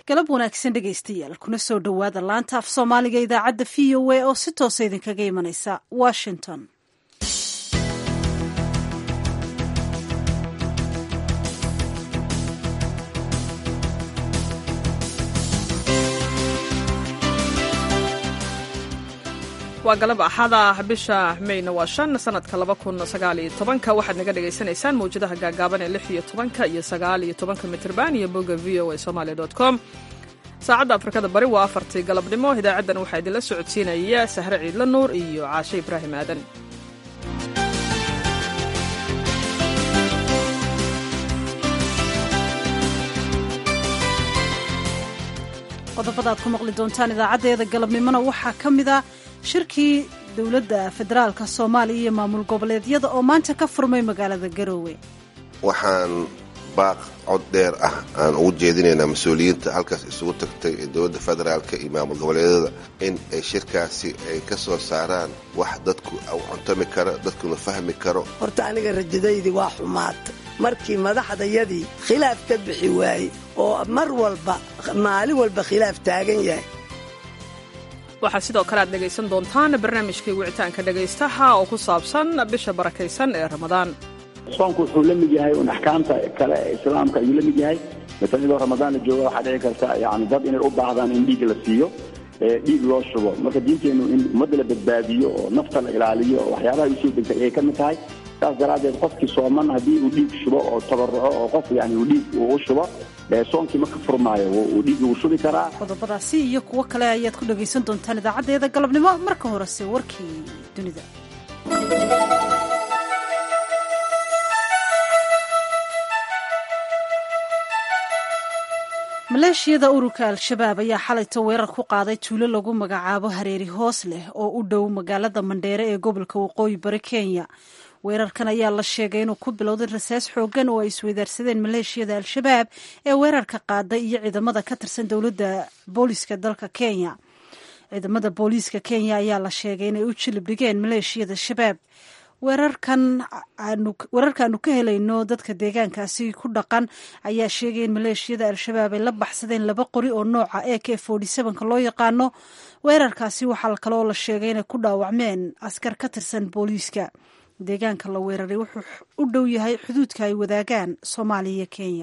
galab wanaagsan dhegaystayaal kuna soo dhowaada laanta af soomaaliga idaacadda v o a oo si toosa idinkaga imanaysa washington waa galab axada bisha meyna waa shan sanadka laba kun sagaaliyo tobanka waxaad naga dhagaysanaysaan mawjadaha gaagaaban ee lix iyo tobanka iyo sagaal iyo tobanka mitrban iyo bogga v o a somaali dot com saacadda afrikada bari waa afartii galabnimo idaacaddan waxaa idinla socodsiinaya sahre ciidla nuur iyo caashe ibraahim aadan qodobada aad ku maqli doontaan idaacaddeeda galabnimona waxaa ka mid a shirkii dowladda federaalka soomaaliya iyo maamul goboleedyada oo maanta ka furmay magaalada garoowe waxaan baaq cod dheer ah aan ugu jeedinaynaa mas-uuliyiinta halkaas isugu tagtay ee dowladda federaalka iyo maamul goboleedyada in ay shirkaasi ay ka soo saaraan wax dadku u cuntami karo dadkuna fahmi karo horta aniga rajadaydii waa xumaata markii madaxdayadii khilaaf ka bixi waaye oo mar walba maalin walba khilaaf taagan yahay waxaa sidoo kale aad dhegaysan doontaan barnaamijkii wicitaanka dhegaystaha oo ku saabsan bisha barakaysan ee ramadaan soonku wuxuu la mid yahay un axkaamta kale ee islaamka ayuu la mid yahay maala iyadoo ramadaan la jooga waxaa dhici karta yani dad inay u baahdaan in dhiig la siiyo dhiig loo shubo marka diinteennu in ummadda la badbaadiyo oo nafta la ilaaliyo oo waxyaabaha usoo degtay ayay ka mid tahay saas daraaddeed qofkii sooman haddii uu dhiig shubo oo tabaruco oo qof yani uu dhiig uu u shubo soonkii ma ka furmaayo uu dhiig uu shubi karaa qodobadaasi iyo kuwo kale ayaad ku dhagaysan doontaan idaacaddeeda galabnimo marka horese warkii dunida maleeshiyada ururka al-shabaab ayaa xalayta weerar ku qaaday tuulo lagu magacaabo hareeri hoos leh oo u dhow magaalada mandheere ee gobolka waqooyi bari kenya weerarkan ayaa la sheegay inuu ku bilowday rasaas xoogan oo ay isweydaarsadeen maleeshiyada al-shabaab ee weerarka qaaday iyo ciidamada ka tirsan dowladda booliiska dalka kenya ciidamada booliiska kenya ayaa la sheegay inay u jilib dhigeen maleeshiyada shabaab weerarkan weerarkaanu ka helayno dadka deegaankaasi ku dhaqan ayaa sheegay in maleeshiyada al-shabaab ay la baxsadeen laba qori oo nooca e k ka loo yaqaano weerarkaasi waxaa kaloo la sheegay inay ku dhaawacmeen askar ka tirsan booliiska deegaanka la weeraray wuxuu u dhow yahay xuduudka ay wadaagaan soomaaliya iyo kenya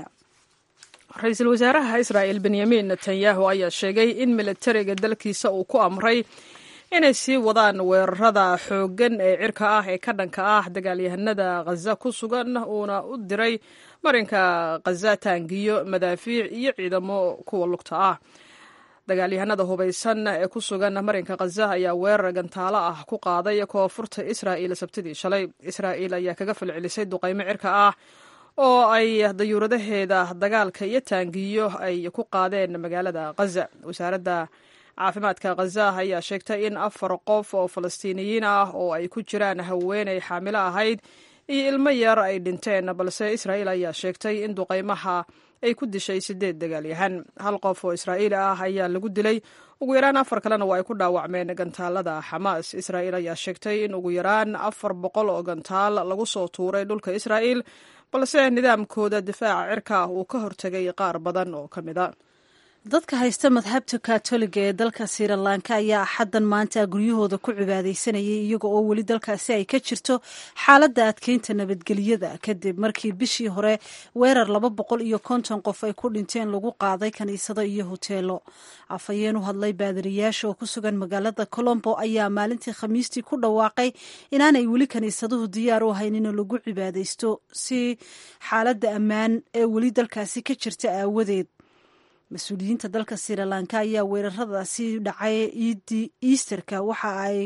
ra-iisul wasaaraha israa'el benyamin netanyahu ayaa sheegay in militariga dalkiisa uu ku amray inay sii wadaan weerarada xooggan ee cirka ah ee ka dhanka ah dagaalyahanada khaza ku sugan uuna u diray marinka khaza taangiyo madaafiic iyo ciidamo kuwa lugta ah dagaalyahanada hubaysan ee ku sugan marinka khaza ayaa weerar gantaalo ah ku qaaday koonfurta israa'il sabtidii shalay israa'il ayaa kaga falcelisay duqaymo cirka ah oo ay dayuuradaheeda dagaalka iyo taangiyo ay ku qaadeen magaalada khaza wasaaradda caafimaadka khaza ayaa sheegtay in afar qof oo falastiiniyiin ah oo ay ku jiraan haweenay xaamilo ahayd iyo ilmo yar ay dhinteen balse israa'iil ayaa sheegtay in duqaymaha ay ku dishay sideed dagaalyahan hal qof oo israa'iili ah ayaa lagu dilay ugu yaraan afar kalena waa ay ku dhaawacmeen gantaalada xamaas israa'iil ayaa sheegtay in ugu yaraan afar boqol oo gantaal lagu soo tuuray dhulka israa'iil balse nidaamkooda difaaca cirka uu ka hortegay qaar badan oo ka mid a dadka haysta madhabta katoliga ee dalka sirilanka ayaa axaddan maanta guryahooda ku cibaadaysanayay iyaga oo weli dalkaasi ay ka jirto xaaladda adkeynta nabadgelyada kadib markii bishii hore weerar laba boqol iyo konton qof ay ku dhinteen lagu qaaday kaniisado iyo hoteelo afhayeen u hadlay baadiriyaasha oo ku sugan magaalada colombo ayaa maalintii khamiistii ku dhawaaqay inaanay weli kaniisaduhu diyaar u ahayn in lagu cibaadaysto si xaaladda ammaan ee weli dalkaasi ka jirta aawadeed mas-uuliyiinta dalka sirilanka ayaa weeraradaasi dhacay iidii easterka waxa ay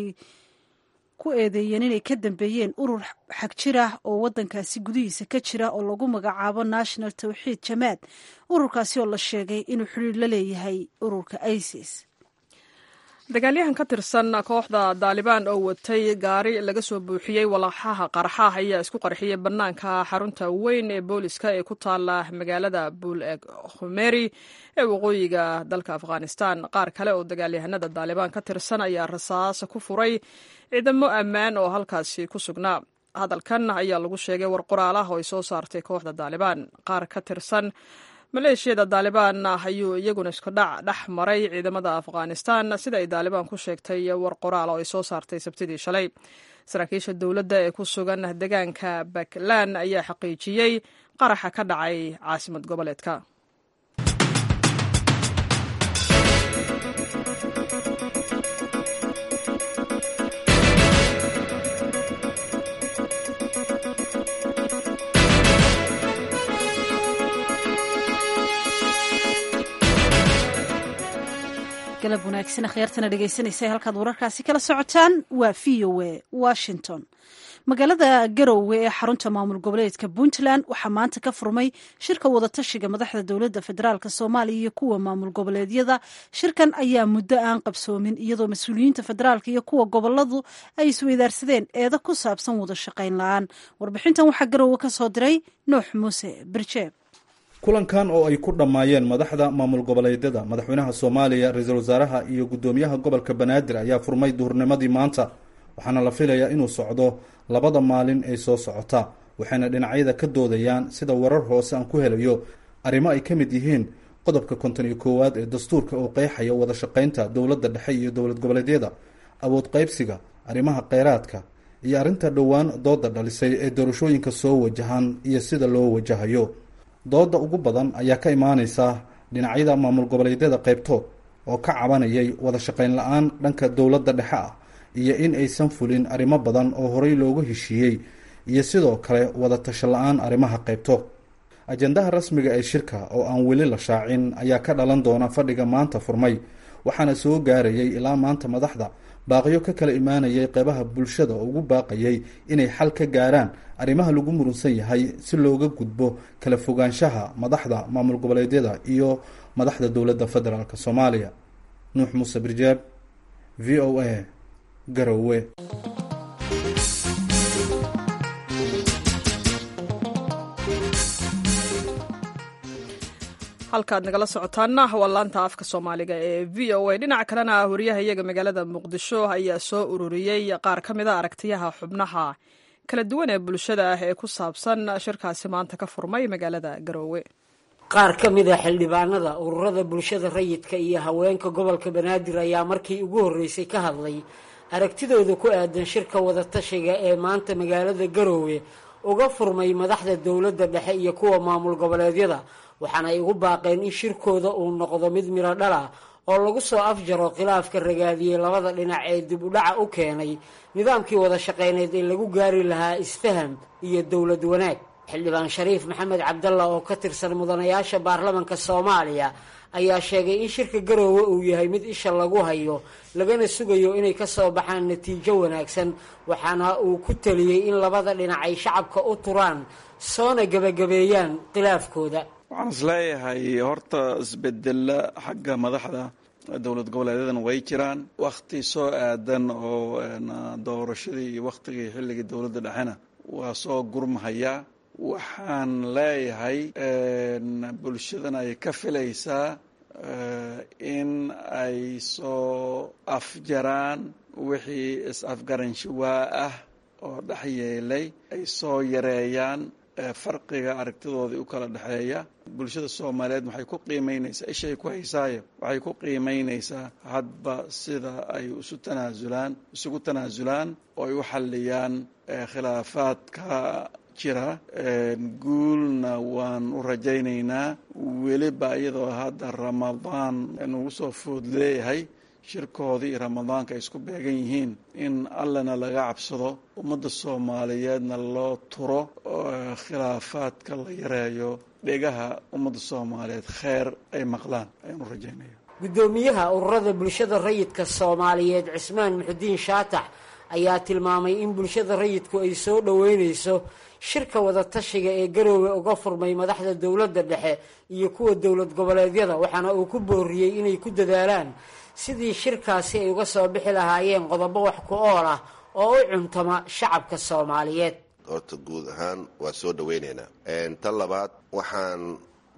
ku eedeeyeen inay ka dambeeyeen urur xag jir ah oo waddankaasi gudihiisa ka jira oo lagu magacaabo national tawxiid jamaad ururkaasi oo la sheegay inuu xidhiir la leeyahay ururka isis dagaalyahan ka tirsan kooxda daalibaan oo watay gaari laga soo buuxiyey walaaxaha qarxaah ayaa isku qarxiyey bannaanka xarunta weyn ee booliska ee ku taala magaalada buul eg khumeri ee waqooyiga dalka afghanistan qaar kale oo dagaalyahanada daalibaan ka tirsan ayaa rasaas ku furay ciidamo ammaan oo halkaasi ku sugnaa hadalkan ayaa lagu sheegay war qoraal ah oo ay soo saartay kooxda daalibaan qaar ka tirsan maleeshiyada daalibaan ayuu iyaguna isku dhac dhex maray ciidamada afghanistan sida ay daalibaan ku sheegtay war qoraal oo ay soo saartay sabtidii shalay saraakiisha dowladda ee ku sugan deegaanka baklan ayaa xaqiijiyey qaraxa ka dhacay caasimad goboleedka galab wanaagsan akhyaartana dhegaysanaysa halkaad wararkaasi kala socotaan waa v o a washington magaalada garowe ee xarunta maamul goboleedka puntland waxaa maanta ka furmay shirka wadatashiga madaxda dowladda federaalk soomaaliya iyo kuwa maamul goboleedyada shirkan ayaa muddo aan qabsoomin iyadoo mas-uuliyiinta federaalk iyo kuwa goboladu ay isweydaarsadeen eedo ku saabsan wada shaqayn la-aan warbixintan waxaa garowe ka soo diray nuux muuse birjeeb kulankan oo ay ku dhammaayeen madaxda maamul goboleedyada madaxweynaha soomaaliya ra-iisul wasaaraha iyo guddoomiyaha gobolka banaadir ayaa furmay duhurnimadii maanta waxaana la filayaa inuu socdo labada maalin ee soo socota waxayna dhinacyada ka doodayaan sida warar hoose aan ku helayo arrimo ay ka mid yihiin qodobka konton iyo koowaad ee dastuurka oo qeexaya wada shaqaynta dowladda dhexe iyo dowlad goboleedyada awood qaybsiga arrimaha kheyraadka iyo arrinta dhowaan dooda dhalisay ee doorashooyinka soo wajahan iyo sida loo wajahayo dooda ugu badan ayaa ka imaaneysa dhinacyada maamul goboleedyada qaybtood oo ka cabanayay wada shaqayn la-aan dhanka dowladda dhexe ah iyo in aysan fulin arrimo badan oo horey loogu heshiiyey iyo sidoo kale wada tasho la-aan arrimaha qaybtood ajendaha rasmiga ee shirka oo aan weli la shaacin ayaa ka dhalan doona fadhiga maanta furmay waxaana soo gaarayay ilaa maanta madaxda baaqyo ka kala imaanayay qeybaha bulshada oo ugu baaqayay inay xal ka gaaraan arrimaha lagu murunsan yahay si looga gudbo kala fogaanshaha madaxda maamul goboleedyada iyo madaxda dowladda federaalk soomaaliya nuux muuse birjaab v o a garowe halkaad nagala socotaana waa laanta afka soomaaliga ee v o a dhinaca kalena wariyaha iyaga magaalada muqdisho ayaa soo ururiyey qaar ka mida aragtiyaha xubnaha kala duwan ee bulshada ah ee ku saabsan shirkaasi maanta ka furmay magaalada garoowe qaar ka mid a xildhibaanada ururada bulshada rayidka iyo haweenka gobolka banaadir ayaa markii ugu horreysay ka hadlay aragtidooda ku aadan shirka wadatashiga ee maanta magaalada garoowe uga furmay madaxda dowladda dhexe iyo kuwa maamul goboleedyada waxaana ay ugu baaqeen in shirkooda uu noqdo mid miro dhal ah oo lagu soo afjaro khilaafka ragaadiyey labada dhinac ee dib u dhaca u keenay nidaamkii wada shaqayneed ee lagu gaari lahaa isfaham iyo dowlad wanaag xildhibaan shariif maxamed cabdalla oo ka tirsan mudanayaasha baarlamanka soomaaliya ayaa sheegay in shirka garoowe uu yahay mid isha lagu hayo lagana sugayo inay ka soo baxaan natiijo wanaagsan waxaana uu ku taliyey in labada dhinac ay shacabka u turaan soona gebagabeeyaan khilaafkooda waxaan is leeyahay horta isbedela xagga madaxda dowlad goboleedyadana way jiraan wakhti soo aadan oo doorashadii iyo wakhtigii xilligii dowladda dhexena waa soo gurmahaya waxaan leeyahay bulshadana ay ka filaysaa in ay soo afjaraan wixii is-afgaranshiwaa ah oo dhex yeelay ay soo yareeyaan farqiga aragtidoodii u kala dhexeeya bulshada soomaaliyeed waxay ku qiimeynaysaa ishay ku haysaayo waxay ku qiimeynaysaa hadba sida ay isu tanaasulaan isugu tanaasulaan oo ay u xalliyaan khilaafaadka jira guulna waan u rajaynaynaa weliba iyadoo hadda ramadaan nagu soo food leeyahay shirkoodii iyo ramadaanka ay isku beegan yihiin in allana laga cabsado ummadda soomaaliyeedna loo turo khilaafaadka la yareeyo dhegaha ummadda soomaaliyeed kheer ay maqlaan ayaan u rajaynaya guddoomiyaha ururada bulshada rayidka soomaaliyeed cismaan muxudiin shaatax ayaa tilmaamay in bulshada rayidku ay soo dhoweynayso shirka wadatashiga ee garoowe uga furmay madaxda dowladda dhexe iyo kuwa dowlad goboleedyada waxaana uu ku booriyey inay ku dadaalaan sidii shirkaasi ay uga soo bixi lahaayeen qodobo wax ku ool ah oo u cuntama shacabka soomaaliyeed horta guud ahaan waa soo dhaweynaynaa tan labaad waxaan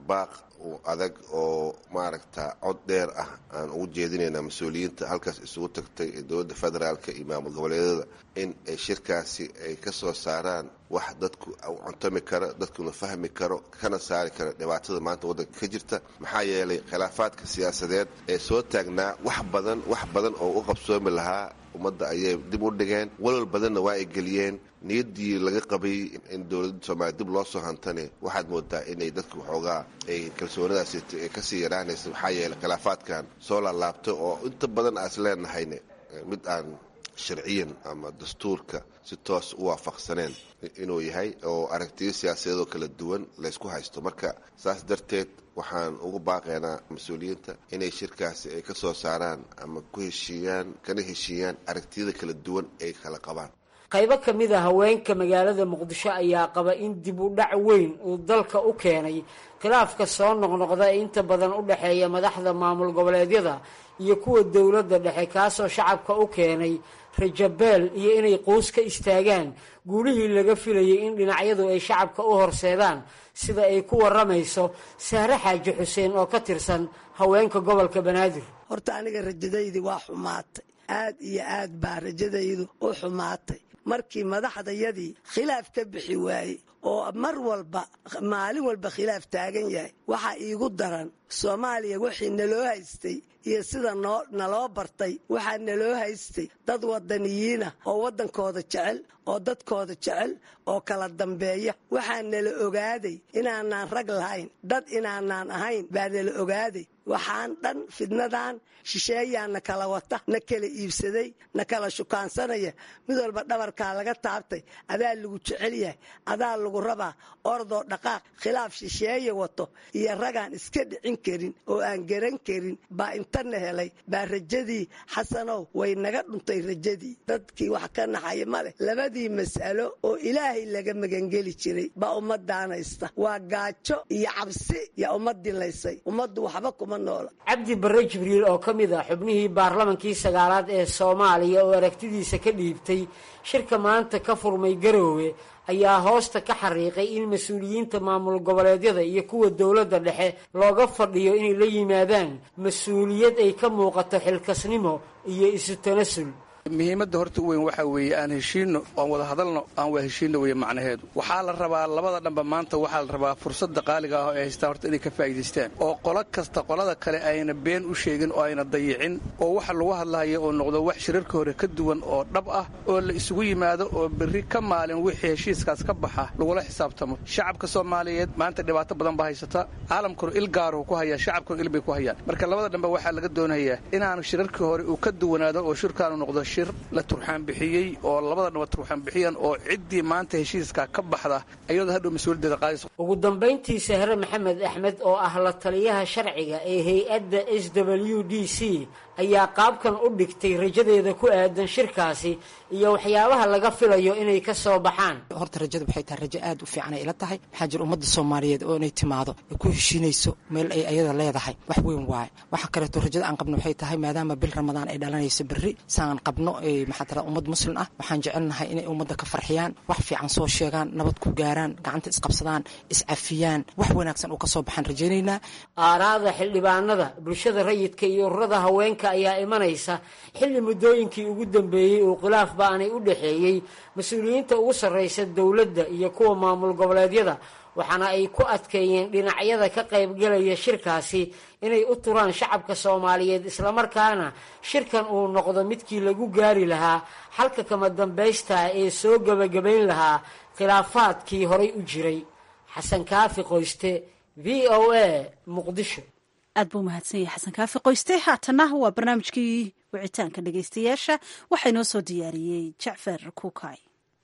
baaq adag oo maaragta cod dheer ah aan ugu jeedinaynaa mas-uuliyiinta halkaas isugu tagtay ee dowladda federaalka iyo maamul goboleedyada in ay shirkaasi ay ka soo saaraan wax dadku cuntami kara dadkuna fahmi karo kana saari kara dhibaatada maanta waddanka ka jirta maxaa yeelay khilaafaadka siyaasadeed ee soo taagnaa wax badan wax badan oo u qabsoomi lahaa ummadda ayay dib u dhigeen walwal badanna waa ay geliyeen niyaddii laga qabay in dowladda soomaaliya dib loo soo hantane waxaad moodaa inay dadka waxoogaa ay kalsoonadaasi kasii yaraanaysa maxaa yeeley khilaafaadkan soo laalaabtay oo inta badan aas leenahayne mid aan sharciyan ama dastuurka si toos u waafaqsaneen inuu yahay oo aragtiyo siyaasadeedoo kala duwan laysku haysto marka saas darteed waxaan ugu baaqaynaa mas-uuliyiinta inay shirkaasi ay ka soo saaraan ama ku heshiiyaan kana heshiiyaan aragtiyada kala duwan ay kala qabaan qaybo ka mid a haweenka magaalada muqdisho ayaa qaba in dib u dhac weyn uu dalka u keenay khilaafka soo noqnoqda ee inta badan u dhexeeya madaxda maamul goboleedyada iyo kuwa dowladda dhexe kaasoo shacabka u keenay rajabeel iyo inay quus ka istaagaan guulihii laga filayay in dhinacyadu ay shacabka u horseedaan sida ay ku waramayso sahre xaaji xuseen oo ka tirsan haweenka gobolka banaadir horta aniga rajadaydii waa xumaatay aad iyo aad baa rajadaydu u xumaatay markii madaxdayadii khilaaf ka bixi waayey oo mar walba maalin walba khilaaf taagan yahay waxaa iigu daran soomaaliya wixii naloo haystay iyo sida noo naloo bartay waxaa naloo haystay dad wadaniyiina oo waddankooda jecel oo dadkooda jecel oo kala dambeeya waxaa nala ogaaday inaanaan rag lahayn dad inaanaan ahayn baa nala ogaaday waxaan dhan fidnadan shisheeyaa na kala wata na kala iibsaday na kala shukaansanaya mid walba dhabarkaa laga taabtay adaa lagu jecel yahay adaa lagu rabaa ordoo dhaqaaq khilaaf shisheeye wato iyo ragaan iska dhicin karin oo aan garan karin baa intana helay baa rajadii xasanow way naga dhuntay rajadii dadkii wax ka naxaya ma leh labadii mas'alo oo ilaahay laga magangeli jiray baa ummadaanaysta waa gaajo iyo cabsi yaa ummadii laysay ummaddu waxba kuma noola cabdi barre jibriil oo ka mid ah xubnihii baarlamankii sagaalaad ee soomaaliya oo aragtidiisa ka dhiibtay shirka maanta ka furmay garoowe ayaa hoosta ka xariiqay in mas-uuliyiinta maamul goboleedyada iyo kuwa dowladda dhexe looga fadhiyo inay la yimaadaan mas-uuliyad ay ka muuqato xilkasnimo iyo isu tanasul muhiimadda horta u weyn waxaa weeye aan heshiinno aan wada hadalno aan waa heshiinno weeye macnaheedu waxaa la rabaa labada dhanba maanta waxaa la rabaa fursadda qaaliga ah oo ay haystaan horta inay ka faa'iidaystaan oo qolo kasta qolada kale ayna been u sheegin oo ayna dayicin oo waxa lagu hadlahayo oo noqdo wax shirarka hore ka duwan oo dhab ah oo la isugu yimaado oo berri ka maalin wixii heshiiskaas ka baxa lagula xisaabtamo shacabka soomaaliyeed maanta dhibaato badan baa haysata caalamkuna il gaaruhu ku hayaa shacabkuna il bay ku hayaan marka labada dhanba waxaa laga doonayaa inaanu shirarkii hore uu ka duwanaado oo shirkaanu noqdo shir la turxaan bixiyey oo labada dhaba turxaan bixiyaan oo ciddii maanta heshiiska ka baxda ayadoo hadhow mas-uuliyaddeeda qaadayso ugu dambayntii sahre maxamed axmed oo ah la taliyaha sharciga ee hay-adda s w d c ayaa qaabkan u dhigtay rajadeeda ku aadan shirkaasi iyo waxyaabaha laga filayo inay ka soo baxaan horta rajada waxay tahay rajo aad u fiican ay ila tahay waxaa jira ummadda soomaaliyeed oo inay timaado ay ku heshiinayso meel ay ayada leedahay wax weyn waaye waxa kaleeto rajada aan qabno waxay tahay maadaama bil ramadaan ay dhalanayso berri saan qabno maxaa tira ummad muslim ah waxaan jecelnahay inay ummadda ka farxiyaan wax fiican soo sheegaan nabad ku gaaraan gacanta isqabsadaan iscafiyaan wax wanaagsan uu ka soo baxaan rajaynaynaa aaraada xildhibaanada bulshada rayidka iyo ururada haweenka ayaa imanaysa xilli muddooyinkii ugu dambeeyey uu khilaaf ba-anay u dhexeeyey mas-uuliyiinta ugu sarraysa dowladda iyo kuwa maamul goboleedyada waxaana ay ku adkeeyeen dhinacyada ka qaybgalaya shirkaasi inay u turaan shacabka soomaaliyeed islamarkaana shirkan uu noqdo midkii lagu gaari lahaa xalka kama dambaystaa ee soo gebagabayn lahaa khilaafaadkii horay u jiray xasan kaafi qoyste v o a muqdisho aad buu mahadsan yahay xasan kaafi qoyste haatana waa barnaamijkii wicitaanka dhegaystayaasha waxaa inoo soo diyaariyey jacfar kuukay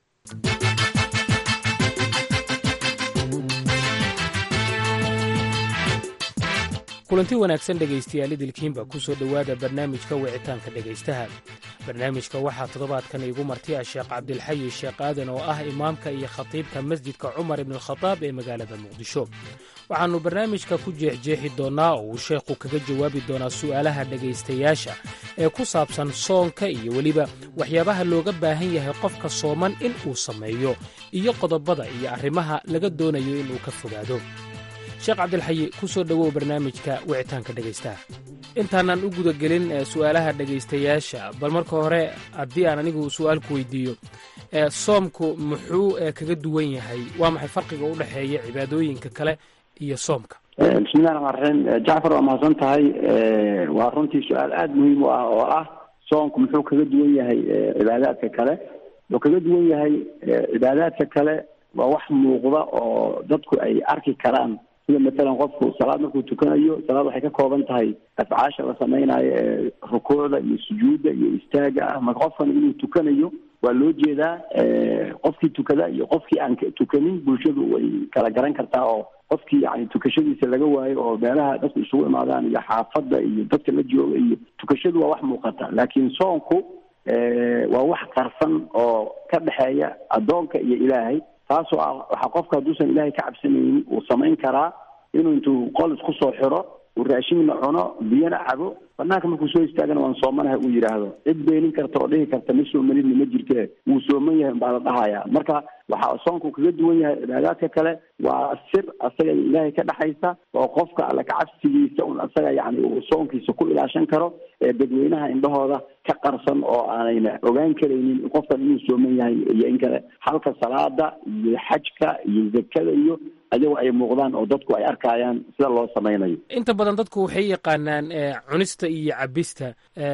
kulanti wanaagsan dhegaystayaal idilkiinba ku soo dhowaada barnaamijka wicitaanka dhegaystaha barnaamijka waxaa toddobaadkan iigu martiya sheekh cabdilxayi sheekh aadan oo ah imaamka iyo khatiibka masjidka cumar ibnualkhadaab ee magaalada muqdisho waxaannu barnaamijka ku jeexjeexi doonnaa oo uu sheekhu kaga jawaabi doonaa su'aalaha dhegaystayaasha ee ku saabsan soonka iyo weliba waxyaabaha looga baahan yahay qofka sooman in uu sameeyo iyo qodobada iyo arrimaha laga doonayo inuu ka fogaado sheekh cabdilxayi ku soo dhowow barnaamijka wicitaanka dhegaystaha intaanaan u gudagelin su'aalaha dhegaystayaasha bal marka hore haddii aan anigu su'aal ku weydiiyo soomku muxuu kaga duwan yahay waa maxay farqiga u dhexeeya cibaadooyinka kale iyo soomka bismillahi raxmaan raxiim jacfar waa mahadsan tahay waa runtii su-aal aada muhiim u ah oo ah soomku muxuu kaga duwan yahay cibaadaadka kale wuxuu kaga duwan yahay cibaadaadka kale waa wax muuqda oo dadku ay arki karaan sida matalan qofku salaad markuu tukanayo salaad waxay ka kooban tahay afcaasha la samaynayo ee rukuucda iyo sujuudda iyo istaaga ah marka qofkan inuu tukanayo waa loo jeedaa qofkii tukada iyo qofkii aan tukanin bulshadu way kala garan kartaa oo qofkii yani tukashadiisa laga waayo oo meelaha dadku isugu imaadaan iyo xaafadda iyo dadka la jooga iyo tukashadu waa wax muuqata laakiin soonku waa wax qarsan oo ka dhexeeya addoonka iyo ilaahay taasoo ah waxaa qofka hadduusan ilaahay ka cabsanaynin uu samayn karaa inuu intuu qol isku soo xiro uu raashinna cuno biyana cabo banaanka markuu soo istaagana waan soomanahay uu yidhaahdo cid beenin karta oo dhihi karta ma soomanidna ma jirte wuu sooman yahay baa la dhahaya marka waxaa soonku kaga duwan yahay cibaadaadka kale waa sir asaga ilaahay ka dhexaysa oo qofka alla kacabsigiisa un asaga yani uu soonkiisa ku ilaashan karo ee dadweynaha indhahooda ka qarsan oo aanayna ogaan karaynin qofkan inuu sooman yahay iyo in kale halka salaada iyo xajka iyo zakada iyo ayagoo ay muuqdaan oo dadku ay arkayaan sida loo samaynayo inta badan dadku waxay yaqaanaan cunista iyo cabista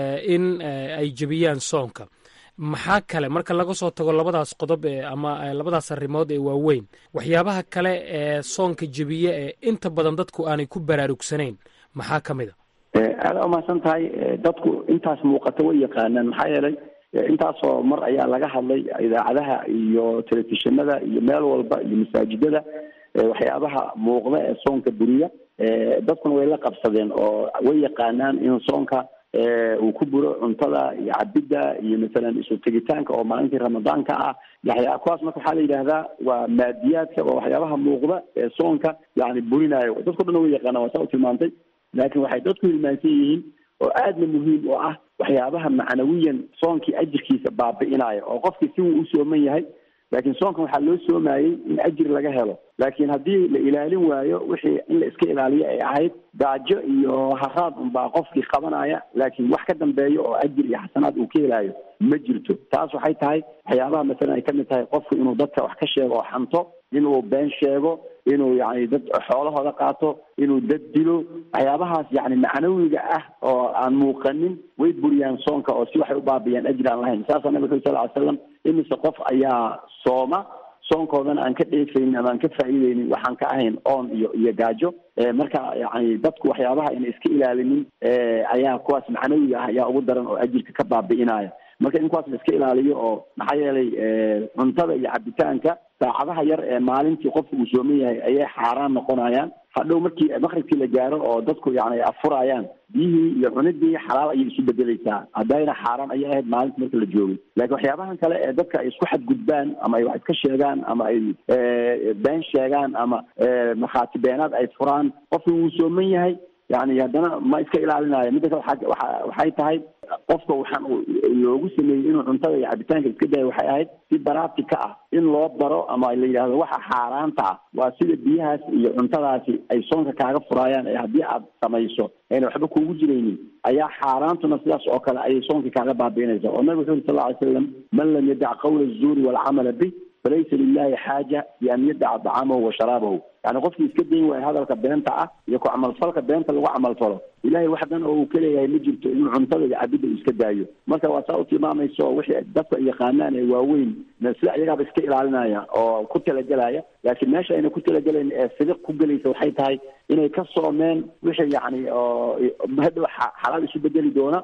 in ay jebiyaan soonka maxaa kale marka laga soo tago labadaas qodob ee ama labadaas arrimood ee waaweyn waxyaabaha kale ee soonka jebiye ee inta badan dadku aanay ku baraarugsanayn maxaa ka mid a aada umahadsan tahay dadku intaas muuqata way yaqaanaan maxaa yeelay intaasoo mar ayaa laga hadlay idaacadaha iyo telefishinada iyo meel walba iyo masaajidada waxyaabaha muuqda ee soonka buriya dadkuna way la qabsadeen oo way yaqaanaan in soonka uu ku buro cuntada iyo cabidda iyo masalan isu tegitaanka oo maalintii ramadaanka ah yaxyaa kuwaas marka waxaa la yidhaahdaa waa maadiyaadka waa waxyaabaha muuqda ee soonka yani burinayo dadko dhan way yaqaanaan waa saa u tilmaantay laakiin waxay dadku hilmaansan yihiin oo aadna muhiim u ah waxyaabaha macnawiyan soonkii ajirkiisa baabi'inaya oo qofkii si wuu u sooman yahay laakiin soonkan waxaa loo soomayey in ajir laga helo laakiin haddii la ilaalin waayo wixii in la iska ilaaliyo ay ahayd gaajo iyo haraad unbaa qofkii qabanaya laakiin wax ka dambeeyo oo ajir iyo xasanaad uu ka helayo ma jirto taas waxay tahay waxyaabaha masalan ay ka mid tahay qofku inuu dadka wax ka sheego oo xanto inuu been sheego inuu yani dad xoolahooda qaato inuu dad dilo waxyaabahaas yani macnawiga ah oo aan muuqanin way buriyaan soonka oo si waxay u baabiyaan ajri aan lahayn saasaa nabig sal ly slam imise qof ayaa sooma soonkoodana aan ka dheefaynin ama aan ka faa'iideynin waxaan ka ahayn oon iyo iyo gaajo marka yani dadku waxyaabaha ayna iska ilaalinin ayaa kuwaas macnawiga ah ayaa ugu daran oo ajirka ka baabi'inaya marka in kuwaas la iska ilaaliyo oo maxaa yeelay cuntada iyo cabitaanka saacadaha yar ee maalintii qofku uu sooman yahay ayay xaaraan noqonayaan hadhow markii maqribkii la gaaro oo dadku yani afurayaan biyihii iyo cunidii xalaal ayay isu bedeleysaa haddayna xaaraan ayay ahayd maalinta marka la joogay laakiin waxyaabahan kale ee dadka ay isku xadgudbaan ama ay wax iska sheegaan ama ay been sheegaan ama markhaati beenaad ay furaan qofku wuu sooman yahay yani haddana ma iska ilaalinayo midda kale waa waxay tahay qofka waxaan loogu sameeyey inuu cuntada iyo cabitaanka iska dayo waxay ahayd si baraati ka ah in loo baro ama la yidhahdo waxa xaaraanta ah waa sida biyahaas iyo cuntadaasi ay soonka kaaga furaayaan ee haddii aad samayso ayna waxba kuugu jiraynin ayaa xaaraantuna sidaas oo kale ayay soonkii kaaga baabiinaysa oo nabig wuxu uri sal ly slam man lam yadac qawla azuuri walcamala bih falaysa lilahi xaaja bian yadaca dacaamahu wa sharaabahu yani qofkii iska dayn waayo hadalka beenta ah iyo ku camalfalka beenta lagu camalfalo ilahay wax dan oo uu ka leeyahay ma jirto inuu cuntada iyo cabidda uu iska daayo marka waa saa u tilmaamayso wixii dadka ay yaqaanaan ee waaweyn sida iyagaaba iska ilaalinaya oo ku talagelaya laakiin meesha ayna ku talagelayn ee sidiq ku gelaysa waxay tahay inay ka soomeen wixii yani oo hadhow xalaal isu bedeli doona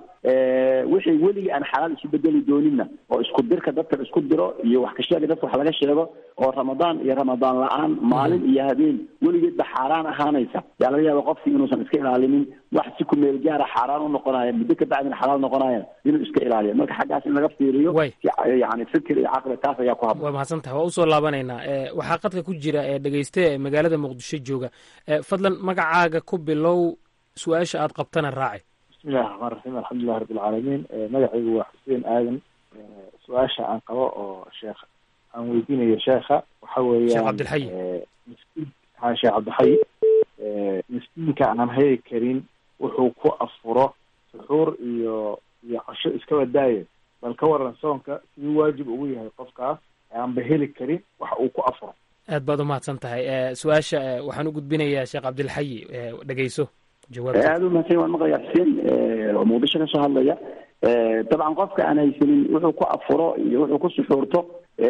wixii weligii aan xalaal isu bedeli dooninna oo isku dirka dadka isku diro iyo wax ka sheega dadka wax laga sheego oo ramadaan iyo ramadaan la-aan maalin iyo habeen weligeedba xaaraan ahaanaysa yaa laga yaaba qofkii inuusan iska ilaalinin wax si ku meel gaara xaaraan u noqonaya muddo ka bacdina xalaal noqonaya inuu iska ilaaliyo marka xaggaas in laga fiiriyo yani fikir iyo caqli taas ayaa ku habboon waa mahadsan tahay waa usoo laabanaynaa waxaa qadka ku jira ee dhegeyste ee magaalada muqdisho jooga fadlan magacaaga ku bilow su-aasha aad qabtana raaci bismillahi raxmaan raxiim alxamdulilahi rabbi alcaalamiin magacaygu waa xuseen aadan su-aasha aan qabo oo sheekh aan weydiinayo sheekha waxa weeyaan sheekh cabdilxayi ha sheekh cabdilxayi miskiinka aan heli karin wuxuu ku afuro suxuur iyo iyo casho iskaba daaye bal ka waran soonka siduu waajib ugu yahay qofkaas aanba heli karin wax uu ku afuro aad baad umahadsan tahay su-aasha waxaan u gudbinayaa sheekh cabdilxayi dhegeyso aada u mahadsan waan maqlayaa xuseen oo muqdisho ka soo hadlaya dabcan qofka aan haysanin wuxuu ku afuro iyo wuxuu ku suxuurto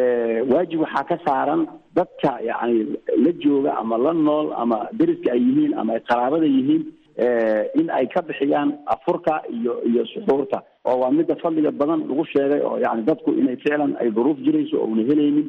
waajib waxaa ka saaran dadka yani la jooga ama la nool ama deriska ay yihiin ama ay qaraabada yihiin in ay ka bixiyaan afurka iyo iyo suxuurta oo waa midda fadliga badan lagu sheegay oo yani dadku inay ficlan ay duruuf jirayso oo una helaynin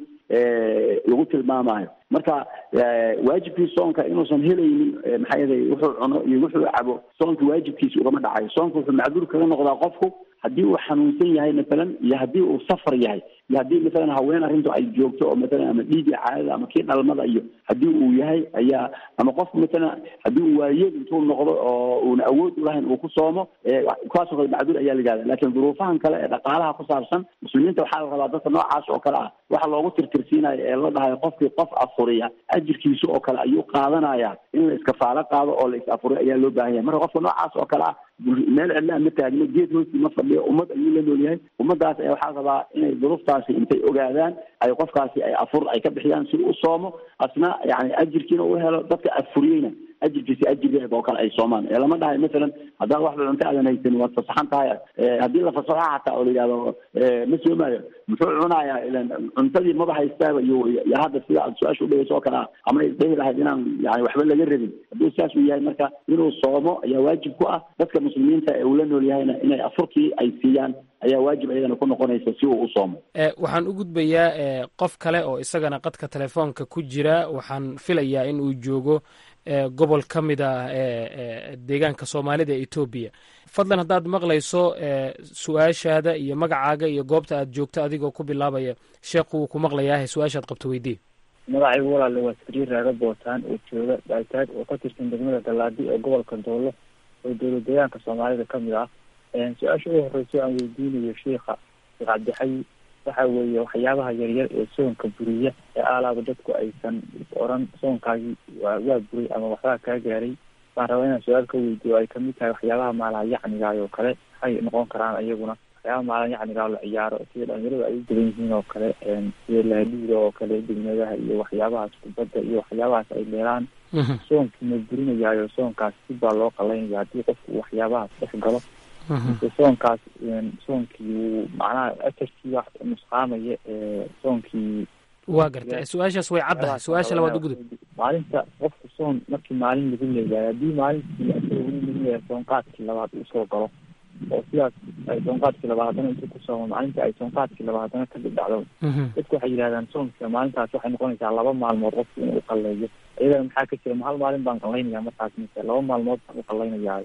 lagu tilmaamayo marka waajibkii soonka inuusan helaynin maxaa yeelay wuxuu cuno iyo wuxuu cabo soonka waajibkiisa ugama dhacayo soonka wuxuu macduur kaga noqdaa qofku haddii uu xanuunsan yahay masalan iyo haddii uu safar yahay iyo haddii masalan haween arrintu ay joogto oo masalan ama dhiigii caadada ama kii dhalmada iyo haddii uu yahay ayaa ama qofku masalan haddii uu waayeel intuu noqdo oo uuna awood ulahayn uu ku soomo kuwaasoo kale macduur ayaa la yihahda laakiin duruufahan kale ee dhaqaalaha ku saabsan muslimiinta waxaa la rabaa dadka noocaas oo kale ah waxa loogu tirtirsiinayo ee la dhahayo qofkii qof afuriya ajirkiisa oo kale ayuu qaadanaya in la iskafaalo qaado oo la is afuriyo ayaa loo baahan yahay marka qofka noocaas oo kale ah meel cidlaa ma taagno geed hoostii ma fadhiyo ummad ayuu la nool yahay ummadaas ayaa waxaa rabaa inay duruuftaasi intay ogaadaan ay qofkaasi ay afur ay ka bixiyaan si u soomo asna yani ajirkiina u helo dadka afuriyeyna ajirkiisi ajirgeeda oo kale ay soomaan ee lama dhahay masalan haddaad waxba cunto aadan haysanin waad fasaxan tahay haddii la fasaxo xataa oo la yidhahdo ma soomaayo muxuu cunayaa ilan cuntadii maba haystaaba iyo iyo hadda sida aad su-aasha udhegeyso oo kale ah ama isdhehi lahayd inaan yani waxba laga rabin hadduu saas uu yahay marka inuu soomo ayaa waajib ku ah dadka muslimiinta ee uu la nool yahayna inay afurkii ay siiyaan ayaa waajib ayadana ku noqonaysa si uu u soomo waxaan u gudbayaa qof kale oo isagana qadka telefoonka ku jira waxaan filayaa in uu joogo gobol ka mid ah deegaanka soomaalida ee etoobiya fadlan haddaad maqlayso su-aashaada iyo magacaaga iyo goobta aad joogto adigoo ku bilaabaya sheekhu wuu ku maqlayaahe su-aashaad qabto weydii magacaygu walaale waa sariir raaga bootaan oo jooga baitaad oo ka tirsan degmada galaadi ee gobolka doolo oo dowlad deegaanka soomaalida ka mid ah su-aasha ugu horeyso aan weydiinayo sheikha sheekh cabdixayi waxa weeye waxyaabaha yaryar ee soonka buriya ee aalaaba dadku aysan oran soonkaagii waa waa buray ama waxbaa kaa gaaray baan rabaa inaan su-aal ka weydiiyo ay kamid tahay waxyaabaha maalaha yacnigaay oo kale maxay noqon karaan iyaguna waxyaabaha maalaha yacnigaa la ciyaaro sida dhalinyaradu ay u badan yihiin oo kale sida lahadhiida oo kale degmadaha iyo waxyaabahaas kubadda iyo waxyaabahaas ay dheeraan soonkii ma burinayaayo soonkaas si baa loo qalaynaya haddii qofku waxyaabahaas dhex galo mise soonkaas soonkii wuu macnaha ajarkii wax nusqaamaya soonkii waa garta su-aashaas way caddahay su-aasha labaad u gudub maalinta qofku soon markii maalin lagu leeyahay haddii maalintii asaga weli lagu leeyahay soonqaadkii labaad uu soo galo oo sidaas ay soonqaadkii labaad haddana intuu ku soomo maalinta ay soonqaadkii labaad haddana ka dhibdhacdo dadku waxay yidhahdaan soonka maalintaas waxay noqonaysaa laba maalmood qofku inuu uqaleeyo iyadana maxaa ka jira ma hal maalin baan qalaynaya markaas mise laba maalmood baan uqalaynayaa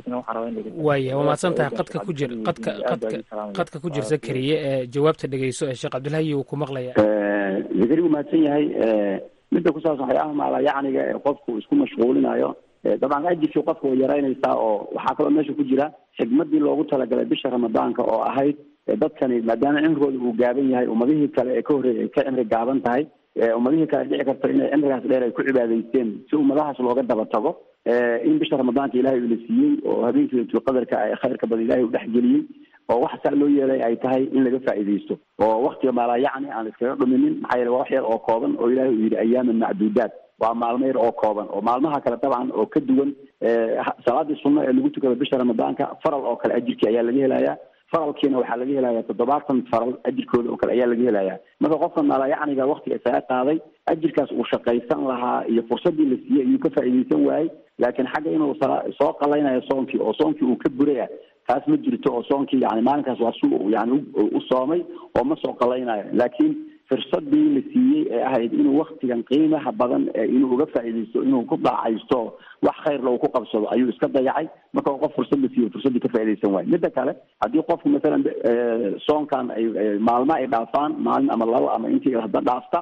waaya waa mahadsan tahay qadka ku jir qadka qadka qadka ku jirsa kariye ee jawaabta dhegeyso ee sheekh cabdilhayi uu ku maqlaya zakari wuu mahadsan yahay midda ku saabsan waxyaabaha maala yacniga ee qofku isku mashquulinayo dabcan ajirkii qofka way yaraynaysaa oo waxaa kaloo meesha ku jira xigmadii loogu talagalay bisha ramadaanka oo ahayd dadkani maadaama cimrigooda uu gaaban yahay ummadihii kale ee ka horreeyay ay ka cimri gaaban tahay ummadihii kale dhici karta inay cimrigaas dheer ay ku cibaadaysteen si ummadahaas looga daba tago in bisha ramadaanka ilahay uu la siiyey oo habeenkii laylatul qadarka ay khayrka badan ilahay u dhexgeliyey oo wax saa loo yeelay ay tahay in laga faa'iidaysto oo waktiga maalaa yacni aan iskaga dhuminin maxaa yeele waa wax yar oo kooban oo ilahay uu yidhi ayaaman macduudaat waa maalmo yar oo kooban oo maalmaha kale dabcan oo ka duwan salaadii sunno ee lagu tukado bisha ramadaanka faral oo kale ajirkii ayaa laga helayaa faralkiina waxaa laga helayaa toddobaatan faral ajirkooda oo kale ayaa laga helayaa marka qofka maalayacniga waktiga isaga qaaday ajirkaas uu shaqaysan lahaa iyo fursadii la siiyey ayuu ka faa'iidaysan waayey laakiin xagga inuu soo qalaynayo soonkii oo soonkii uu ka buraya taas ma jirto oo soonkii yani maalinkaas waa su yani u soomay oo ma soo qalaynayo laakiin fursadii la siiyey ee ahayd inuu waktigan qiimaha badan inuu uga faa'iidaysto inuu ku daacaysto wax khayrla uu ku qabsado ayuu iska dayacay marka qof fursad la siiyo fursaddii ka faa'iidaysan waayo midda kale haddii qofku masalan soonkan ay maalmo ay dhaafaan maalin ama labo ama intii hadda dhaafta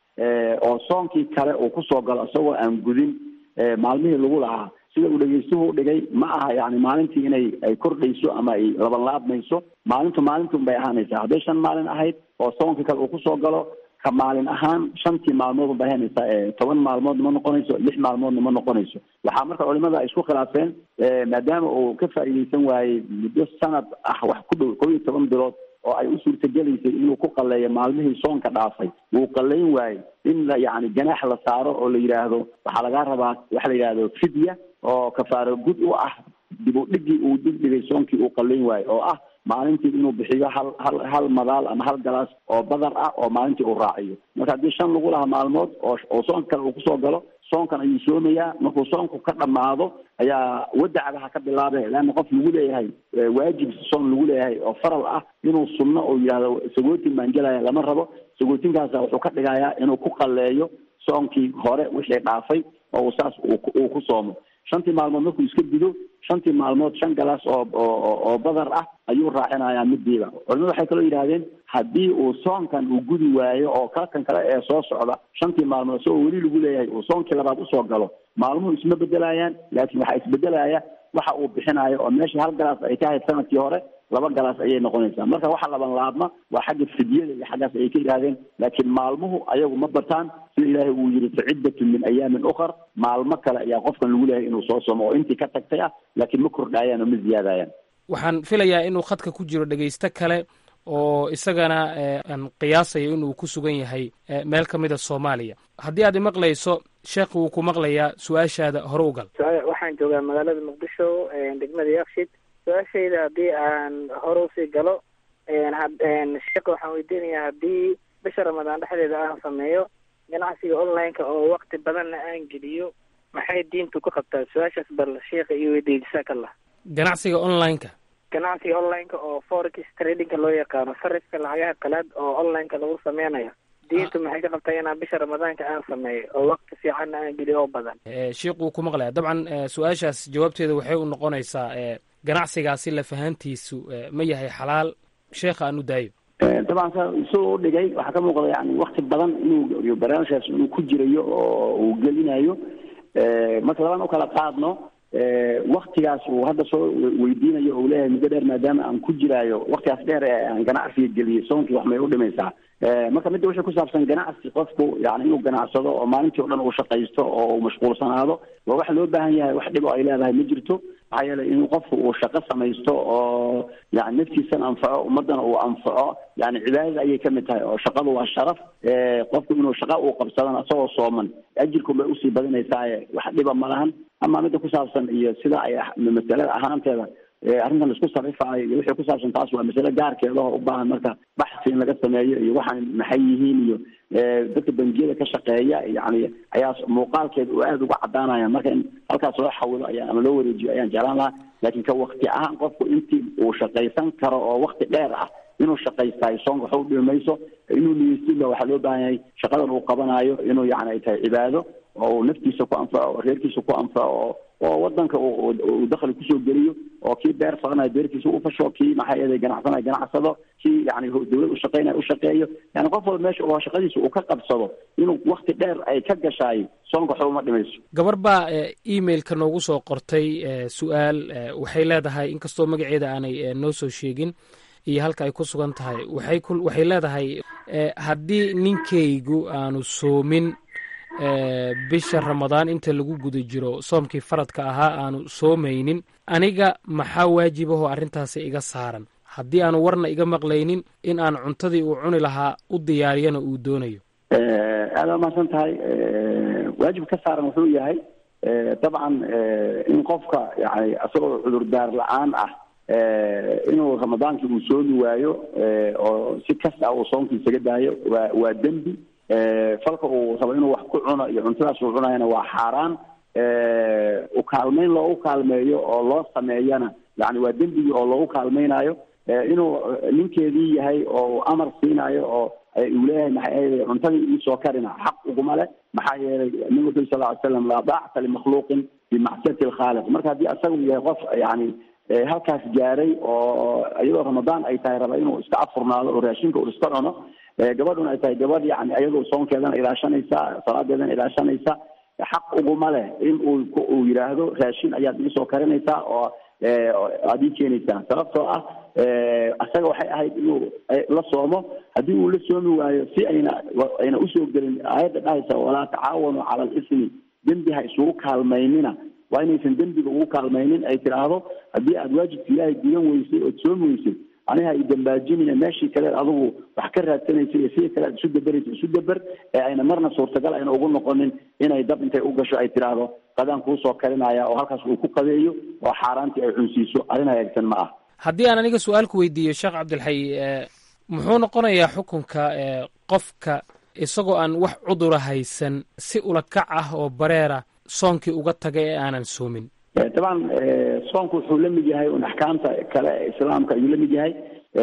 oo soonkii kale uu kusoo galo isagoo aan gudin maalmihii lagu lahaa sida uu dhegeystuhu dhigay ma aha yani maalintii inay ay kordhayso ama ay labanlaabmayso maalintu maalintuun bay ahaanaysaa hadday shan maalin ahayd oo soonkii kale uu kusoo galo ka maalin ahaan shantii maalmood ubay haynaysaa toban maalmoodna ma noqonayso lix maalmoodna ma noqonayso waxaa marka culimada ay isku khilaafeen maadaama uu ka faa'iidaysan waayey muddo sanad ah wax ku dhow kow iyo toban bilood oo ay u suurtagelaysay inuu ku qaleeyo maalmihii soonka dhaafay wuu qalayn waayey in la yani ganaax la saaro oo la yidhaahdo waxaa lagaa rabaa waxa la yidhahdo fidya oo kafaaro gud u ah dib u dhigii uu dhigdhigay soonkii uu qalayn waayo oo ah maalintii inuu bixiyo hal hal hal madaal ama hal galaas oo badar ah oo maalintii uu raaciyo marka haddii shan lagu lahaa maalmood oo oo soonka kale uu kusoo galo soonkan ayuu soomayaa markuu soonku ka dhammaado ayaa wadacadaha ka bilaabe leanna qof lagu leeyahay waajib soon lagu leeyahay oo faral ah inuu sunno oo yidhahdo sagootin baan gelaya lama rabo sagootinkaasa wuxuu ka dhigayaa inuu ku qaleeyo soonkii hore wixii dhaafay oo saas uu ku soomo shantii maalmood markuu iska dido shantii maalmood shan galaas oo oo oo badar ah ayuu raacinayaa midiiba culimadu waxay kaloo yidhahdeen haddii uu soonkan uu gudi waayo oo kalkan kale ee soo socda shantii maalmood isagoo weli lagu leeyahay uu soonkii labaad usoo galo maalmuhu isma bedelayaan laakiin waxaa isbedelaya waxa uu bixinayo oo meeshii hal galaas ay ka ahayd sanadkii hore laba galaas ayay noqonaysaa marka waxa laban laabma waa xagga fidyada iyo xaggaas ayay ka yidhahdeen laakiin maalmuhu ayagu ma bataan sida ilaahay uu yidhi faciddatun min ayaamin ukhar maalmo kale ayaa qofkan lagu leeyahay inuu soo somo oo intii ka tagtay ah laakiin ma kordhaayaan oo ma ziyaadayaan waxaan filayaa inuu khadka ku jiro dhegaysto kale oo isagana aan qiyaasayo inuu ku sugan yahay meel ka mida soomaaliya haddii aad imaqlayso sheekh wuu ku maqlayaa su-aashaada hore u gal waxaan joogaa magaalada muqdisho degmada yakshid su-aashayda haddii aan hore usii galo sheekh waxaan weydiinayaa haddii bisha ramadaan dhexdeeda aan sameeyo ganacsiga online-ka oo wakti badanna aan geliyo maxay diintu ku qabtaa su-aashaas bal sheekha iyo weydiiya jasakallah ganacsiga online-ka ganacsiga online-ka oo forex tradingka loo yaqaano sarifka lacagaha qalaad oo online-ka lagu sameynayo diintu maxay ka qabtaa inaan bisha ramadaanka aan sameeyo oo wakti fiicanna aan geliyo oo badan sheikh wuu ku maqlaya dabcan su-aashaas jawaabteeda waxay u noqonaysaa ganacsigaasi lafahantiisu ma yahay xalaal sheekha aan u daayo dabcan sa isagoo u dhigay waxaa ka muuqda yani wakti badan inuu barnaamijkaas inuu ku jirayo oo uu gelinayo marka labaan u kala qaadno waktigaas uu hadda soo weydiinayo oo leeyahay muddo dheer maadaama aan ku jiraayo waktigaas dheer ee aan ganacsiga geliyay soonkii wax may u dhimaysaa marka midda wixii ku saabsan ganacsi qofku yani inuu ganacsado oo maalintii o dhan uu shaqaysto oo uu mashquulsanaado waa wax loo baahan yahay wax dhib oo ay leedahay ma jirto maxaa yeelay inuu qofku uu shaqo samaysto oo yani naftiisana anfaco ummadana uu anfaco yani cibaadada ayay kamid tahay oo shaqadu waa sharaf qofku inuu shaqa uu qabsadana isagoo sooman ajirkun bay usii badinaysaaye wax dhiba ma lahan ama midda ku saabsan iyo sida ay masalada ahaanteeda arrintan laisku sarifaayo iyo wixii ku saabsan taas waa masale gaarkeeda oo u baahan marka baxsi in laga sameeyo iyo waxaan maxay yihiin iyo dadka bangiyada ka shaqeeya yani ayaa muuqaalkeeda oo aada uga cadaanaya marka in halkaas loo xawilo ayaa ama loo wareejiyo ayaan jeclaan lahaa laakiin ka wakti ahaan qofku intii uu shaqaysan karo oo wakti dheer ah inuu shaqaystayo soonka waxa u dhimi mayso inuu niyeysinba waxaa loo baahan yahay shaqadan uu qabanayo inuu yani ay tahay cibaado oo uu naftiisa ku anfaco oo reerkiisa ku anfaco oo wadanka uu dakhli kusoo geliyo oo kii beer falanayo beerkiisa u fasho kii maxaa yeelay ganacsanayo ganacsado kii yani dawlad ushaqeynayo ushaqeeyo yani qof walba meesha oo shaqadiisa uu ka qabsado inuu wakti dheer ay ka gashaay soonka waxba uma dhimayso gabar baa emailka noogu soo qortay su-aal waxay leedahay inkastoo magaceeda aanay noo soo sheegin iyo halka ay ku sugan tahay waxay ku waxay leedahay haddii ninkaygu aanu soomin bisha ramadaan inta lagu guda jiro soomkii faradka ahaa aanu soomaynin aniga maxaa waajibahoo arrintaasi iga saaran haddii aanu warna iga maqlaynin in aan cuntadii uu cuni lahaa u diyaariyana uu doonayo aada waa mahadsan tahay waajib ka saaran wuxuu yahay dabcan in qofka yani isagoo cudurdaar la-aan ah inuu ramadaankii uu soomi waayo oo si kas ah uu soomkii isaga daayo waa waa dembi falka uu rabo inuu wax ku cuno iyo cuntadaas uu cunayana waa xaaraan ukaalmeyn loogu kaalmeeyo oo loo sameeyana yani waa dembigii oo loogu kaalmeynayo inuu ninkeedii yahay oo amar siinayo oo uu leeyahay maxaa yeelay cuntadii iisoo karina xaq uguma leh maxaa yeelay nabigu wuxu sal ly slam laa daacata limakhluuqin bimacsiyati alkhaaliq marka haddii asagu yahay qof yani halkaas gaaray oo iyadoo ramadaan ay tahay raba inuu iska afurnaado oo raashinka uu iska cuno gabadhuna ay tahay gabadh yani iyadoo soonkeedana ilaashanaysa salaadeedana ilaashanaysa xaq uguma leh in uu uu yidhaahdo raashin ayaad iisoo karinaysaa oo aad ii keenaysaa sababtoo ah isaga waxay ahayd inuu la soomo haddii uu la soomi waayo si ayna ayna usoo gelin aayadda dhahaysa walaa tacaawanu cala alismi dembi ha isugu kaalmaynina waa inaysan dembiga ugu kaalmaynin ay tidhaahdo haddii aada waajibka ilaahay gudan weysay ood soomi weysay aniha i dambaajinina meeshii kale adigu wax ka raadsanaysa iyo sidii kale aad isu daberaysa isu daber ee ayna marna suurtagal ayna ugu noqonin inay dab intay u gasho ay tidhaahdo qadaan kuusoo karinaya oo halkaas uu ku qadeeyo oo xaaraantii ay cunsiiso arrin hagaagsan ma ah haddii aan aniga su-aalku weydiiyo sheekh cabdilxay muxuu noqonayaa xukunka qofka isagoo aan wax cudura haysan si ulakac ah oo bareera soonkii uga taga ee aanan soomin taban soonku wuxuu la mid yahay un axkaamta kale ee islaamka ayuu la mid yahay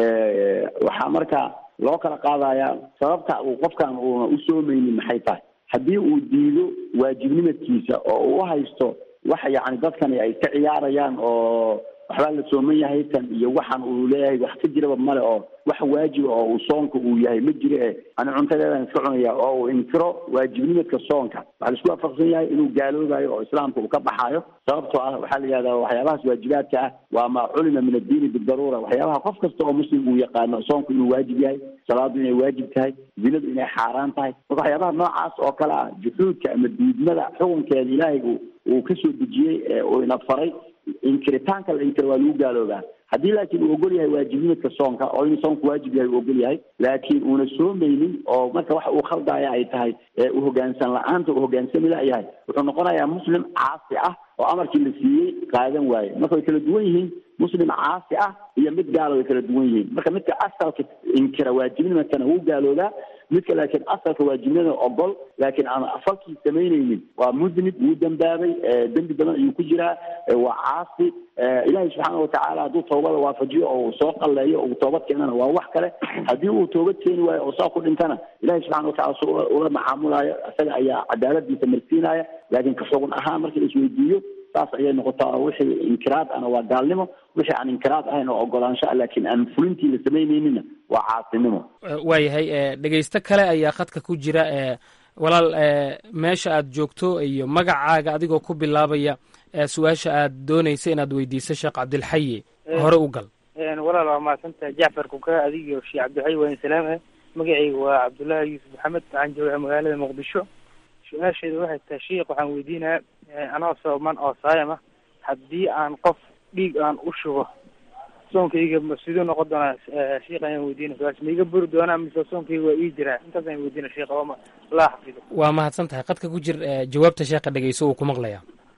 waxaa marka loo kala qaadayaa sababta uu qofkan uuna u soomeynin maxay tahay haddii uu diido waajibnimadkiisa oo uu haysto wax yacni dadkani ay ka ciyaarayaan oo waxbaa la sooman yahay tan iyo waxaan uu leeyahay wax ka jiraba male oo wax waajiba oo uu soonka uu yahay ma jiro e ani cuntadeedan iska cunaya oo uu inkiro waajibnimadka soonka waxaa la isku waafaqsan yahay inuu gaaloobayo oo islaamka uu ka baxaayo sababtoo ah waxaa la yihahdaa waxyaabahaas waajibaadka ah waa maa culima min addiini bidaruura waxyaabaha qof kasta oo muslim uu yaqaano soonku inuu waajib yahay salaadu inay waajib tahay zinadu inay xaaraan tahay marka waxyaabaha noocaas oo kale ah juxuudka ama diidmada xukunkeeda ilaahay uu uu kasoo dejiyey ee uu ina faray inkiritaanka la inkiro waa lagu gaaloobaa haddii laakiin uu ogol yahay waajibnimadka soonka oo inuu soonku waajib yahay uu ogol yahay laakiin uuna soomaynin oo marka waxa uu khaldaya ay tahay uu hogaansan la-aanta uu hogaansami layahay wuxuu noqonayaa muslim caasi ah oo amarkii la siiyey qaadan waaye marka way kala duwan yihiin muslim caasi ah iyo mid gaalo way kala duwan yihiin marka midka asalka inkira waajibnimadkana wuu gaaloobaa midka laakiin asalka waajibnimada ogol laakiin aan falkii samaynaynin waa mudnib wuu dembaabay dembi badan ayuu ku jiraa waa caasi ilaahay subxaana watacaala hadduu toobada waafajiyo oo uu soo qalleeyo oo uu toobad keenana waa wax kale haddii uu toobad keeni waayo oo saa ku dhintana ilahay subxana watacala su ula macaamulayo isaga ayaa cadaaladiisa marsiinaya laakiin ka xugun ahaan marka la isweydiiyo saas ayay noqotaa oo wixii inkiraad ahna waa gaalnimo wixii aan inkiraad ahayn oo ogolaansho ah laakiin aan fulintii la samaynayninna waa caasinimo waayahay dhegaysto kale ayaa khadka ku jira walaal meesha aad joogto iyo magacaaga adigoo ku bilaabaya su-aasha aad doonaysa inaad weydiiso sheekh cabdilxayi hore u gal walaal waa mahadsantahay jacfar kuka adigiyo sheekh cabdilxayi waa in salaamah magacayga waa cabdullaahi yuusuf maxamed waxaan joogaa magaalada muqdisho su-aasheedu waxay tahay sheikh waxaan weydiinayaa anoo sooman oo saayam ah haddii aan qof dhiig aan u shubo soonkayga siduu noqon doonaa sheikh ayaan weydiina su-aasha ma iga buri doonaa mise soonkayga waa ii jiraa intaas ayaan weydiina sheikh ooma laa xafido waa mahadsan tahay qadka ku jir jawaabta sheekha dhegeyso uu ku maqlaya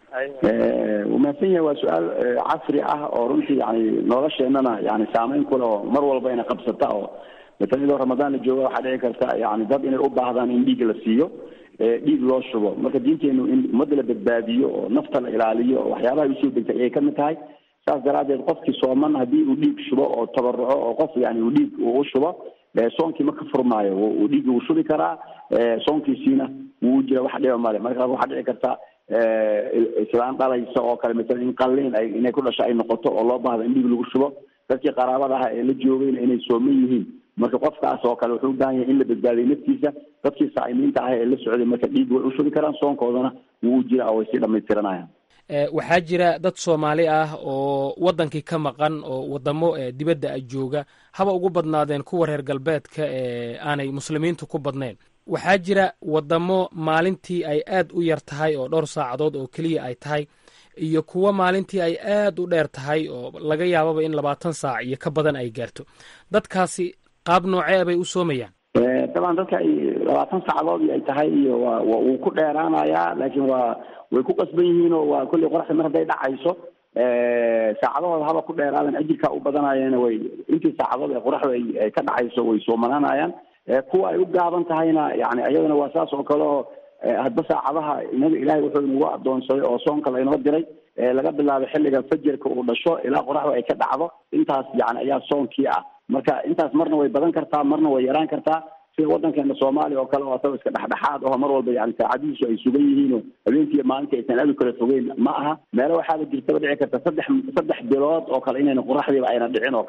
wuu mahadsan yahay waa su-aal casri ah oo runtii yani nolosheenana yani saameyn kule oo mar walba ina qabsata oo matan idoo ramadaan la jooga waxaa dhici karta yani dad inay u baahdaan in dhiig la siiyo dhiig loo shubo marka diinteenu in ummadda la badbaadiyo oo nafta la ilaaliyo oo waxyaabaha usoo degtay ayay kamid tahay saas daraadeed qofkii sooman haddii uu dhiig shubo oo tabaruco oo qof yani uu dhiig uu u shubo soonkii ma ka furmaayo uu dhiiggi wuu shubi karaa soonkiisiina wuu jira wax dhiba male marka waxaa dhici karta islaan dhalaysa oo kale masalan in qalliin ay inay ku dhasho ay noqoto oo loo baahdo in dhiig lagu shubo dadkii qaraabada ah ee la joogayna inay sooman yihiin marka qofkaas oo kale wuxuu u baahan yahay in la badbaadiyo naftiisa dadkii saa'imiinta ah ee la socday marka dhiig way u shubi karaan soonkoodana wuu u jira oo way sii dhamaystiranayaan waxaa jira dad soomaali ah oo waddankii ka maqan oo waddamo dibadda a jooga haba ugu badnaadeen kuwa reer galbeedka ee aanay muslimiintu ku badnayn waxaa jira waddamo maalintii ay aad u yar tahay oo dhowr saacadood oo keliya ay tahay iyo kuwo maalintii ay aad u dheer tahay oo laga yaababa in labaatan saac iyo ka badan ay gaarto dadkaasi qaab noocee bay u soomayaan daban dadka ay labaatan saacadood ay tahay iyo waa wuu ku dheeraanayaa laakiin waa way ku qasban yihiin oo waa kolley qoraxda mar hadday dhacayso saacadahooda haba ku dheeraadan ajirkaa u badanayeena way intii saacadood ee qoraxda ay ka dhacayso way soomananayaan kuwa ay u gaaban tahayna yani iyadana waa saas oo kale oo hadba saacadaha inaga ilahay wuxuu inagu adoonsaday oo soonka laynoo diray laga bilaabo xilliga fajarka uu dhasho ilaa qoraxda ay ka dhacdo intaas yani ayaa soonkii ah marka intaas marna way badan kartaa marna way yaraan kartaa sida waddankeena soomaaliya oo kale oo asaba iska dhexdhexaad aho mar walba yani saacadihiisu ay sugan yihiin oo habeenkiiyo maalintii aysan aad u kala fogeyn ma aha meelo waxaaba jirtaba dhici karta saddex saddex bilood oo kale inayna qoraxdiiba ayna dhicin oo kale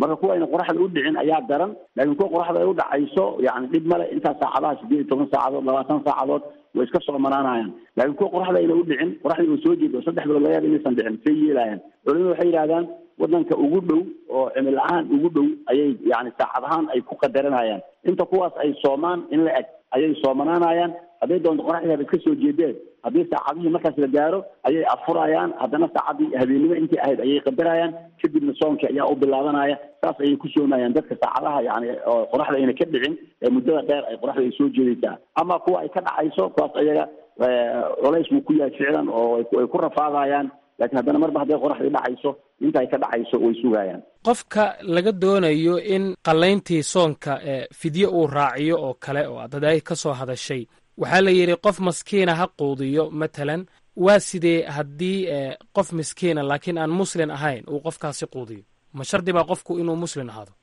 marka kuwa ayna qoraxda u dhicin ayaa daran laakiin kuwa qoraxda ay u dhacayso yani dhib male intaas saacadaha sideed iyo toban saacadood labaatan saacadood way iska soomanaanayaan laakiin kuwa qoraxda ayna u dhicin qoraxdii oo soo jeeda oo saddex bilood laga yaaba inaysan dhicin say yeelayaan culimadu waxay yidhahdaan wadanka ugu dhow oo cimil ahaan ugu dhow ayay yani saacad ahaan ay ku qadaranayaan inta kuwaas ay soomaan in la eg ayay soomanaanayaan hadday doonto qoraxdii haba iska soo jeedeen haddii saacadihii markaas la gaaro ayay afurayaan haddana saacadii habeenimo intii ahayd ayay qadarayaan kadibna soonka ayaa u bilaabanaya saas ayay ku soomayaan dadka saacadaha yani oo qoraxda ayna ka dhicin ee muddada dheer ay qoraxda ay soo jeedaysaa ama kuwa ay ka dhacayso kuwaas ayaga culays buu ku yahay ficlan oo ay ku rafaadayaan laakiin haddana marba hadday qoraxdii dhacayso inta ay ka dhacayso way sugayaan qofka laga doonayo in qallayntii soonka fidye uu raaciyo oo kale oo aad hadaay ka soo hadashay waxaa la yidhi qof maskiina ha quudiyo matalan waa sidee haddii qof miskiina laakiin aan muslin ahayn uu qofkaasi quudiyo ma shardi baa qofku inuu muslin ahaado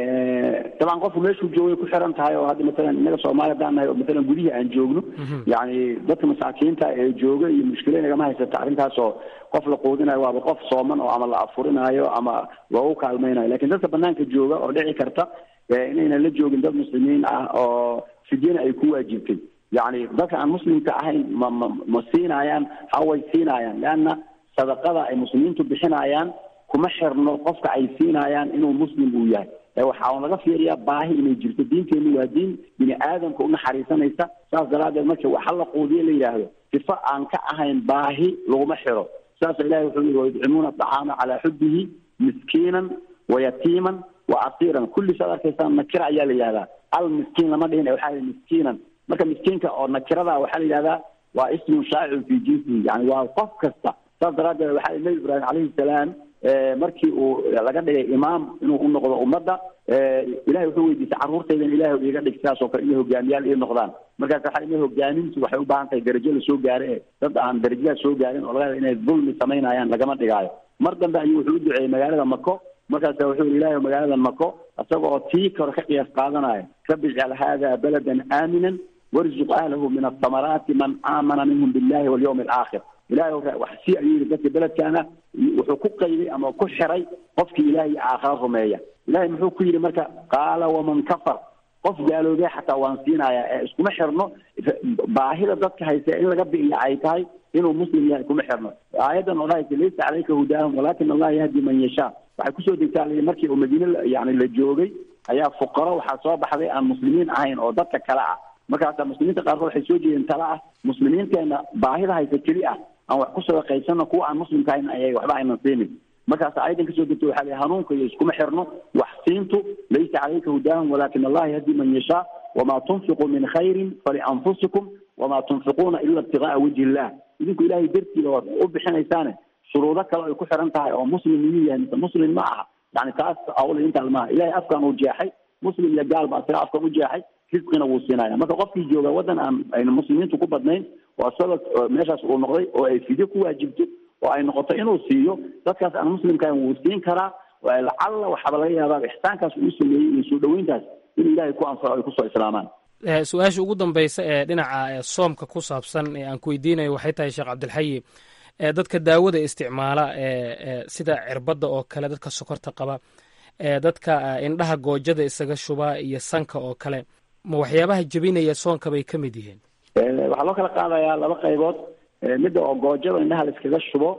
dabcan qofku meeshuu joogay ku xiran tahay oo hadda matalan innaga soomaaliya haddaan nahay oo matalan gudihii aan joogno yacni dadka masaakiinta ee jooga iyo mushkila inagama haysata arrintaas oo qof la quudinayo waaba qof sooman oo ama la afurinaayo ama loogu kaalmaynayo lakin dadka banaanka jooga oo dhici karta inaynan la joogin dad muslimiin ah oo fidyana ay ku waajibtay yacni dadka aan muslimka ahayn ma ma ma siinayaan haway siinayaan leanna sadaqada ay muslimiintu bixinayaan kuma xirno qofka ay siinayaan inuu muslim uu yahay waxaa laga fiiriyaa baahi inay jirto diinteenu waa diin bini aadamka unaxariisanaysa saas daraaddeed marka waxa la quudiye la yidhaahdo sifo aan ka ahayn baahi laguma xiro saasa ilahi wuxuu yihi wayudcimuuna aطacaama calaa xubihi miskiinan wayatiiman wa asiiran kulli saad arkaysaan nakira ayaa la yihahdaa al miskiin lama dhihin waxaa yihi miskiinan marka miskiinka oo nakirada waxaa la yidhahdaa waa ismun shaacirun fi jinsihi yani waa qof kasta saas daraaddeed waxaa yihi nabi ibraahim calayhi salaam markii uu laga dhigay imaam inuu u noqdo ummadda ilahay wuxuu weydiistay carruurtaydan ilahay iga dhig sidaas oo kale inay hogaamiyaal ii noqdaan markaas waxaa ina hogaamintu waxay u baahan tahay darajo la soo gaare e dad aan darajadaas soo gaarin oo laga yaaba inay dulmi samaynayaan lagama dhigaayo mar dambe ayuu wuxuu u duceeyey magaalada mako markaasa wuxuu yihi ilahay magaalada mako isaga oo tii kore ka qiyaas qaadanaya rabbi ijcal hada baladan aaminan warzuq ahlahu min athamaraati man aamana minhum billahi walyawmi alaakhir ilahay wax si ayuu yihi dadka beledkaana wuxuu ku qayday ama ku xiray qofkii ilahay aakhara rumeeya ilahay muxuu ku yidhi marka qaala waman kafar qof gaaloobee xataa waan siinaya ee iskuma xirno baahida dadka hayse in laga bi'iya ay tahay inuu muslim yahay kuma xirno aayaddan oo dhahaysa laysa calayka hudaahum walakin allah yahdi man yashaa waxay kusoo degtaa l markii uu madiine yani la joogay ayaa fuqaro waxaa soo baxday aan muslimiin ahayn oo dadka kale ah markaasa muslimiinta qaarkood waxay soo jeedeen tala ah muslimiinteena baahida haysa keli ah aan wax ku sadaqaysano kuwa aan muslimka ahayn ayay waxba aynan siinin markaas ayadan kasoo degto waxaa la hanuunka iyo iskuma xirno wax siintu laysa calayka hudaahum walakin allah yahdi man yashaa wamaa tunfiquu min khayrin falianfusikum wamaa tunfiquuna ila ibtigaaa wajhi illah idinku ilahay dartiida waad u bixinaysaane shuruudo kale ay ku xiran tahay oo muslim miyuu yahay mise muslim ma aha yani taas awla intaan maaha ilahay afkaan uu jeexay muslim iyo gaal ba isaga afkaan u jeexay risqina wuu siinaya marka qofkii jooga waddan aan ayna muslimiintu ku badnayn oo isaga meeshaas uu noqday oo ay fidyo ku waajibto oo ay noqoto inuu siiyo dadkaas aan muslimkahan wuu siin karaa lacalla waxaaba laga yaabaa ixsaankaas uu sameeyey iyo soo dhaweyntaas inuu ilaahay ku anfaco ay kusoo islaamaan su-aasha ugu dambeysa ee dhinaca soomka ku saabsan ee aan ku weydiinayo waxay tahay sheekh cabdilxayi dadka daawada isticmaala sida cirbadda oo kale dadka sokorta qaba dadka indhaha goojada isaga shuba iyo sanka oo kale ma waxyaabaha jebinaya soonka bay ka mid yihiin waxaa loo kala qaadayaa laba qaybood midda oo goojada indhaha la iskaga shubo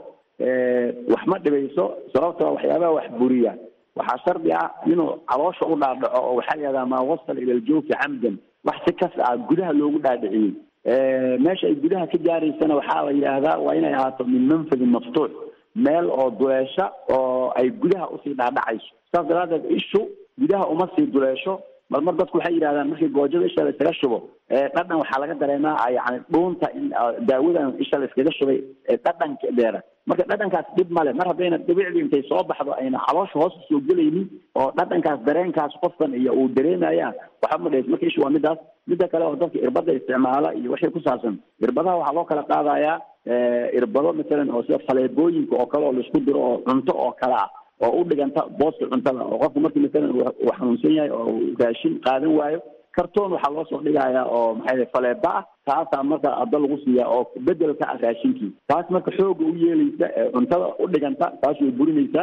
wax ma dhibayso sababtoo waxyaabaha wax buriya waxaa shardi ah inuu caloosha u dhaadhaco oo waxaa la yihahdaa maa wasal ila aljawfi camdan wax si kas ah gudaha loogu dhaadhiciyey meesha ay gudaha ka gaaraysana waxaa la yidhaahdaa waa inay ahaato min manfadin maftuux meel oo duleesha oo ay gudaha usii dhaadhacayso saas daraaddeed ishu gudaha uma sii duleesho mar mar dadku waxay yidhahdaan markii goojada isha la iskaga shubo dhadhan waxaa laga dareemaa yani dhuunta in daawadan isha la iskaga shubay dhadhankeeda marka dhadhankaas dhib male mar haddayna dhibicdii intay soo baxdo ayna caloosha hoos usoo gelaynin oo dhadhankaas dareenkaas qofkan iyo uu dareemayaan waxba ma dhees marka ishu waa midaas midda kale oo dadka irbada isticmaala iyo wixii ku saabsan irbadaha waxaa loo kala qaadayaa irbado masalan oo sida faleebooyinka oo kale oo laisku diro oo cunto oo kale ah oo u dhiganta booska cuntada oo qofku markii masalan uu xanuunsan yahay oo raashin qaadan waayo kartoon waxaa loo soo dhigayaa oo maxay faleeba ah taasaa marka adda lagu siiya oo bedelka ah raashinkii taas marka xooga u yeelaysa cuntada u dhiganta taas way burinaysaa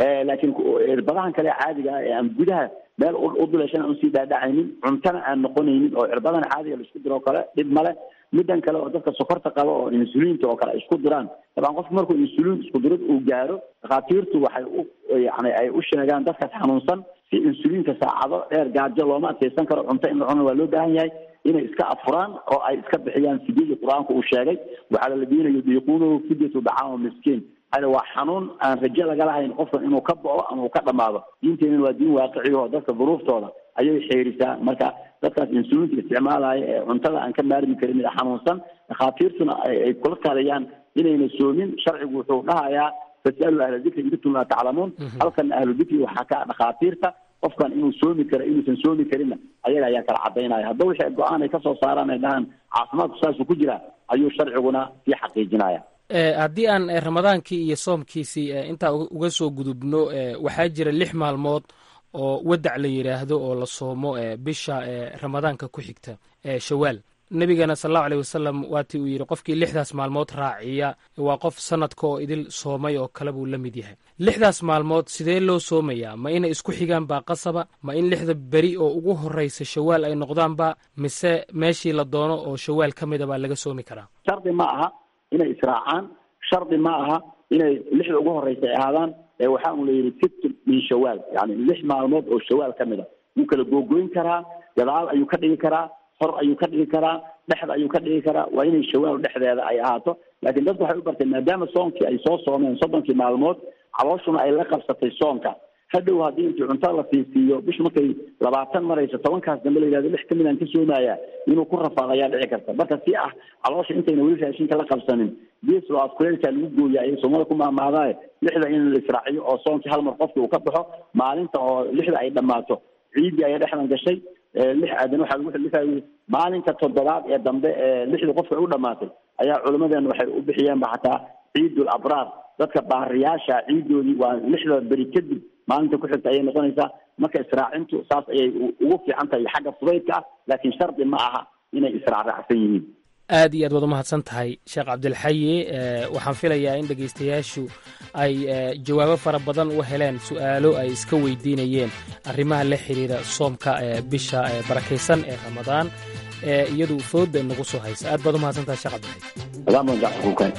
laakiin cirbadahan kale caadiga ah ee aan gudaha meel u duleeshan aan usii dhaadhacaynin cuntana aan noqonaynin oo cirbadan caadiga la isku diro oo kale dhib male midan kale oo dadka sokorta qaba oo insuliinta oo kale ay isku diraan dabcan qofku markuu insuliin isku dirid uu gaaro dhakhaatiirtu waxay u yani ay u sheegaan dadkaas xanuunsan si insuliinka saacado dheer gaajo looma adkeysan karo cunto in la cuno waa loo baahan yahay inay iska afuraan oo ay iska bixiyaan fidyadii qur-aanku uu sheegay waxaa la diinayo diiquunuhu fidyatu dacaama miskiin hada waa xanuun aan rajo laga lahayn qofkan inuu ka bao ama uu ka dhamaado diinteenana waa diin waaqiciga oo dadka duruuftooda ayay xeerisaa marka dadkaas insuliinta isticmaalaya ee cuntada aan ka maarmi karin ee xanuunsan dhakhaatiirtuna ay kula taliyaan inayna soomin sharcigu wuxuu dhahayaa fasalu ahla dikri in kuntum laa taclamuun halkana ahlu dikri waxaa ka dhakhaatiirta qofkan inuu soomi karo inuusan soomi karinna ayaga ayaa kala cadaynaya hadda wixii go-aan ay kasoo saaraan ay dhahaan caafimaadku saasuu ku jiraa ayuu sharciguna sii xaqiijinaya haddii aan ramadaankii iyo soomkiisii intaa uga soo gudubno waxaa jira lix maalmood oo wadac la yidhaahdo oo la soomo bisha ramadaanka ku xigta shawaal nebigana sal allahu aleyh wasalam waatii uu yidhi qofkii lixdaas maalmood raaciya waa qof sanadka oo idil soomay oo kale buu la mid yahay lixdaas maalmood sidee loo soomayaa ma inay isku xigaan baa qasaba ma in lixda beri oo ugu horreysa shawaal ay noqdaanba mise meeshii la doono oo shawaal ka mida baa laga soomi karaa shardi ma aha inay israacaan shardi ma aha inay lixda ugu horreysa ay ahaadaan ee waxaa un la yidhi sitt min shawaal yani lix maalmood oo shawaal ka mid a wuu kala googoyn karaa gadaal ayuu ka dhigi karaa hor ayuu ka dhigi karaa dhexda ayuu ka dhigi karaa waa inay shawaal dhexdeeda ay ahaato laakiin dadku waxay u barteen maadaama soonkii ay soo soomeen soddonkii maalmood calooshuna ay la qabsatay soonka hadhow haddii intii cuntada la siinsiiyo bishu markay labaatan marayso tobankaas dambe la yidhahdo lix kamid aan ka soomaya inuu ku rafaado ayaa dhici karta marka si ah caloosha intayna weli raashinka la qabsanin geeslo afkuleelkaa lagu gooya ayay soomada ku maamaadaaye lixda in la israaciyo oo soonkii hal mar qofki uu ka baxo maalinta oo lixda ay dhammaato ciiddii ayaa dhexdan gashay lix aadan waxaa lagu xilifayay maalinka toddobaad ee dambe ee lixda qofka u dhamaatay ayaa culimadeena waxay u bixiyeenba xataa ciidul abraar dadka baariyaasha ciidoodii waa lixda beri kadib maalinta ku xigta ayay noqonaysaa marka israacintu saas ayay ugu fiican tahay xagga fudaydka ah laakiin shardi ma aha inay israacraacsan yihiin aad iyo aad waad umahadsan tahay sheekh cabdilxayi waxaan filayaa in dhegaystayaashu ay jawaabo fara badan u heleen su'aalo ay iska weydiinayeen arrimaha la xiriira soomka bisha barakaysan ee ramadaan ee iyadu fooda inagu soo haysa aad baad umahadsan tahay sheekh cabdilxayi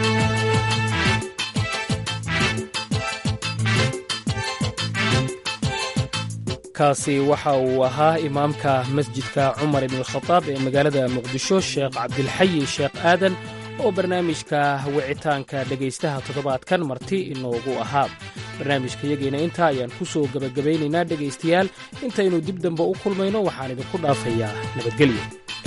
kaasi waxa uu ahaa imaamka masjidka cumar ibn khadaab ee magaalada muqdisho sheekh cabdilxayi sheekh aadan oo barnaamijka wicitaanka dhegaystaha toddobaadkan marti inoogu ahaa barnaamijka yageena intaa ayaan ku soo gebagabaynaynaa dhegaystayaal intaynu dib dambe u kulmayno waxaan idinku dhaafayaa nabadgelyo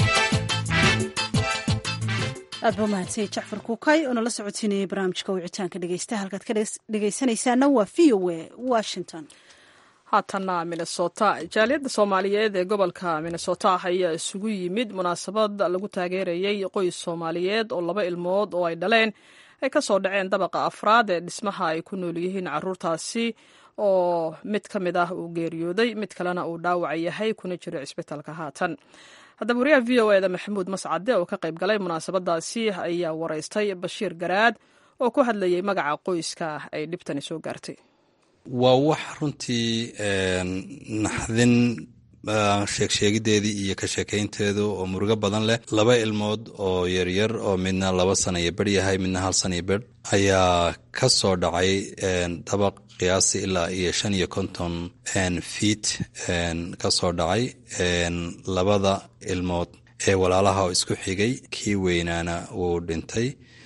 aad ba umahadsanyay jacfar kuukay oo nala socodsiinayay barnaamijka wicitaanka dhegaystaha halkaad ka dhegaysanaysaana waa v o a washington haatanna minnesota jaaliyadda soomaaliyeed ee gobolka minnesota ayaa isugu yimid munaasabad lagu taageerayey qoys soomaaliyeed oo laba ilmood oo ay dhaleen ay ka soo dhaceen dabaqa afraad ee dhismaha ay ku nool yihiin caruurtaasi oo mid ka mid ah uu geeriyooday mid kalena uu dhaawac yahay kuna jiro cisbitaalka haatan haddaba wariyaha v o eda maxamuud mascade oo ka qayb galay munaasabadaasi ayaa waraystay bashiir garaad oo ku hadlayay magaca qoyska ay dhibtani soo gaartay waa wax runtii naxdin sheegsheegideedii iyo ka sheekaynteedu oo murugo badan leh laba ilmood oo yaryar oo midna laba sana iyo ber yahay midna hal sana iyo ber ayaa ka soo dhacay dabaq qiyaasi ilaa iyo shan iyo konton fiit ka soo dhacay labada ilmood ee walaalaha oo isku xigay kii weynaana wuu dhintay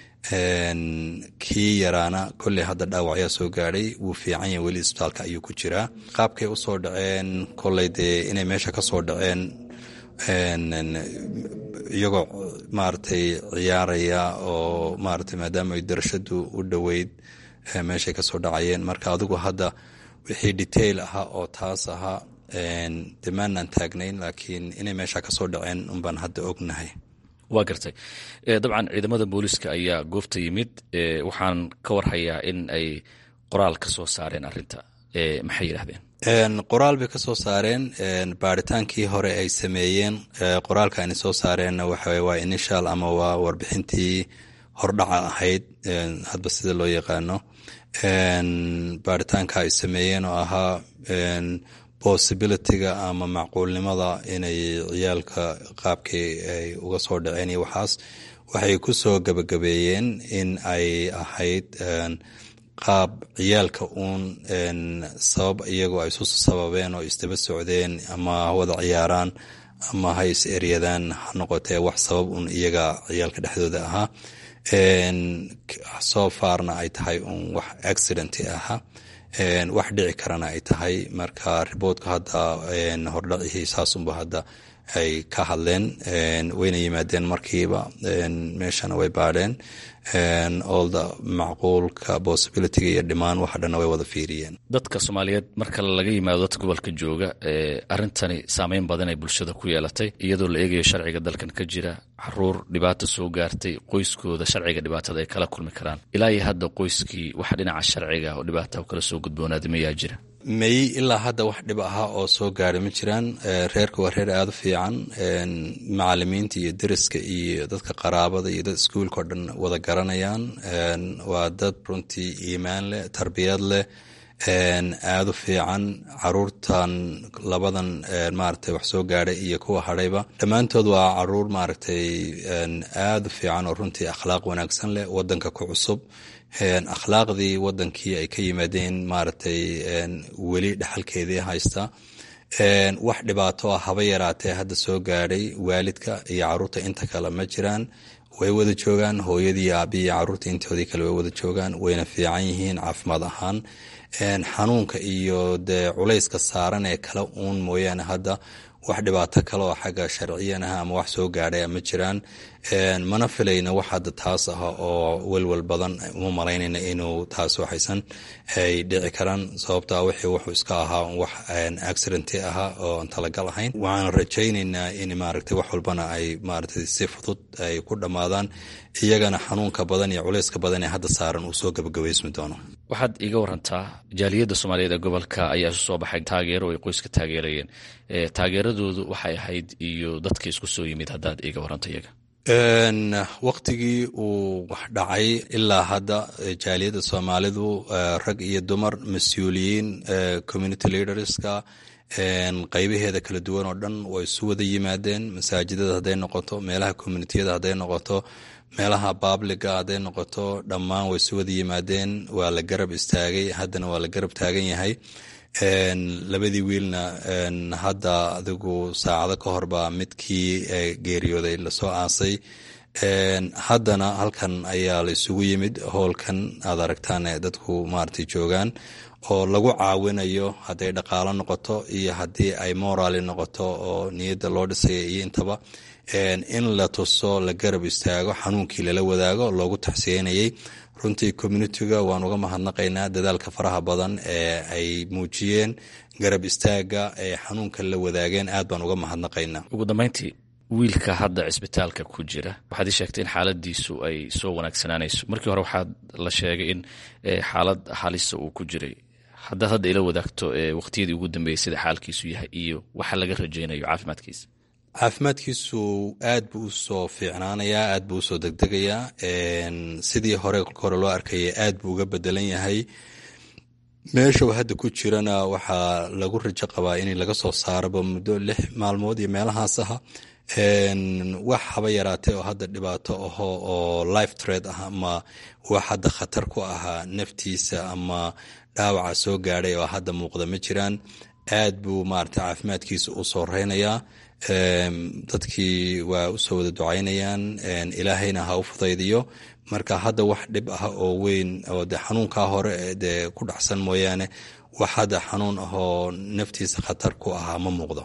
kii yaraana kolley hadda dhaawacyaa soo gaadhay wuu fiican yahay weli isbitaalka ayuu ku jiraa qaabkay u soo dhaceen kolley dee inay meesha ka soo dhaceen iyagoo maaragtay ciyaaraya oo maaragtay maadaama ay darashadu u dhoweyd meeshay ka soo dhacayeen marka adigu hadda wixii detail ahaa oo taas ahaa dee maanaan taagnayn laakiin inay meesha ka soo dhaceen unbaan hadda ognahay waa gartay dabcan ciidamada booliiska ayaa goobta yimid waxaan ka warhayaa in ay qoraal ka soo saareen arinta maxay yidhahdeen qoraal bay ka soo saareen baaritaankii hore ay sameeyeen qoraalka ayna soo saareenna waxa waa initial ama waa warbixintii hordhaca ahayd hadba sida loo yaqaano baaritaanka ay sameeyeen oo ahaa possibilityga ama macquulnimada inay ciyaalka qaabkii ay uga soo dhaceen iyo waxaas waxay ku soo gabagabeeyeen in ay ahayd qaab ciyaalka uun sabab iyagoo ay isu sababeen oo isdaba socdeen ama wada ciyaaraan ama ha is eryadaan ha noqotee wax sabab uun iyaga ciyaalka dhexdooda ahaa soo faarna ay tahay uun wax accidenti ahaa wax dhici karana ay tahay marka riboortka hadda hordhacihii saasunba hadda ay ka hadleen wayna yimaadeen markiiba meeshana way baadheen olda macquulka possibilityga iyo dhimaan waxa dhanna way wada fiiriyeen dadka soomaaliyeed marka laga yimaado dadka gobolka jooga arintani saameyn badan ay bulshada ku yeelatay iyadoo la eegayo sharciga dalkan ka jira caruur dhibaata soo gaartay qoyskooda sharciga dhibaatada ay kala kulmi karaan ilaa iyo hadda qoyskii waxa dhinaca sharciga oo dhibaata kala soo gudboonaaday mayaa jira may ilaa hadda wax dhib ahaa oo soo gaara ma jiraan reerka waa reer aada u fiican macalimiinta iyo deriska iyo dadka qaraabada iyo dad iskuulka oo dhan wada garanayaan waa dad runtii iimaan leh tarbiyad leh aada u fiican caruurtan labadan maaragtay wax soo gaadhay iyo kuwa hadhayba dhammaantood waa caruur maaragtay aada u fiican oo runtii akhlaaq wanaagsan leh wadanka ku cusub akhlaaqdii wadankii ay ka yimaadeen maaragtay weli dhexalkeedii haysta wax dhibaato ah haba yaraatee hadda soo gaadhay waalidka iyo caruurta inta kale ma jiraan way wada joogaan hooyadii aabbiyi caruurta intoodii kale way wada joogaan wayna fiican yihiin caafimaad ahaan xanuunka iyo dee culayska saaran ee kale uun mooyaane hadda wax dhibaato kale oo xagga sharciyanaha ama wax soo gaadhay ma jiraan mana filayna wax hadda taas ah oo welwel badan uma malaynayna inuu taas waxaysan ay dhici karaan sababtaa wixii wuxuu iska ahaa wax accidenti ahaa oo aan talagal ahayn waxaan rajaynaynaa in maaragtay wax walbana ay maaragtay si fudud ay ku dhammaadaan iyagana xanuunka badan iyo culayska badan ee hadda saaran uu soo gabagabaysmi doono waxaad iga warantaa jaaliyadda soomaaliyeed ee gobolka ayaa isu soo baxay taageero ay qoyska taageerayeen taageeradoodu waxay ahayd iyo dadka isku soo yimid haddaad iga waranta iyaga waktigii uu wax dhacay ilaa hadda jaaliyadda soomaalidu rag iyo dumar mas-uuliyiin community leaderska qaybaheeda kala duwan oo dhan way isu wada yimaadeen masaajidada hadday noqoto meelaha communitiyada hadday noqoto meelaha babliga hadday noqoto dhammaan way isu wada yimaadeen waa la garab istaagay haddana waa la garab taagan yahay labadii wiilna hadda adigu saacado ka hor baa midkii geeriyooday lasoo aasay haddana halkan ayaa la isugu yimid howlkan aad aragtaan ee dadku maaragtay joogaan oo lagu caawinayo hadday dhaqaalo noqoto iyo haddii ay moraali noqoto oo niyadda loo dhisaya iyo intaba in la tuso la garab istaago xanuunkii lala wadaago loogu taxsiyenayay runtii communitiga waan uga mahadnaqaynaa dadaalka faraha badan ee ay muujiyeen garab istaaga ee xanuunka la wadaageen aad baan uga mahadnaqaynaa ugu dambeyntii wiilka hadda cisbitaalka ku jira waxaad ii sheegtay in xaaladiisu ay soo wanaagsanaanayso markii hore waxaad la sheegay in xaalad halisa uu ku jiray haddaad hadda ila wadaagto waqtiyadii ugu dambeeyey sida xaalkiisu yahay iyo waxa laga rajaynayo caafimaadkiisa caafimaadkiisu aad buu usoo fiicnaanayaa aad buu usoo degdegayaa sidii hore hore loo arkaya aad buu uga bedelan yahay meesha uu hadda ku jirana waxaa lagu rajo qabaa in laga soo saaraba muddo lix maalmood iyo meelahaas aha wax haba yaraatee oo hadda dhibaato aho oo life tred ah ama wax hadda khatar ku ahaa naftiisa ama dhaawaca soo gaadhay oo hadda muuqda ma jiraan aad buu maarata caafimaadkiisa u soo reynayaa dadkii waa usoo wada ducaynayaan ilaahayna ha u fudaydiyo marka hadda wax dhib ah oo weyn oo de xanuunkaa hore dee ku dhacsan mooyaane wax hadda xanuun ah oo naftiisa khatar ku ahaa ma muuqdo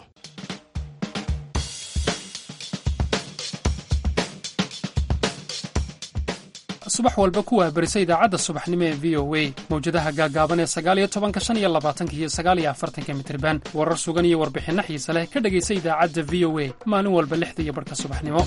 subax walba ku wahbarisa idaacadda subaxnimo ee v o a mawjadaha gaagaaban ee sagaaliyo tobanka shan iyo labaatanka iyo sagaaliyo afartanka mitriban warar sugan iyo warbixinno xiise leh ka dhegaysa idaacadda v o a maalin walba lixda iyo barhka subaxnimo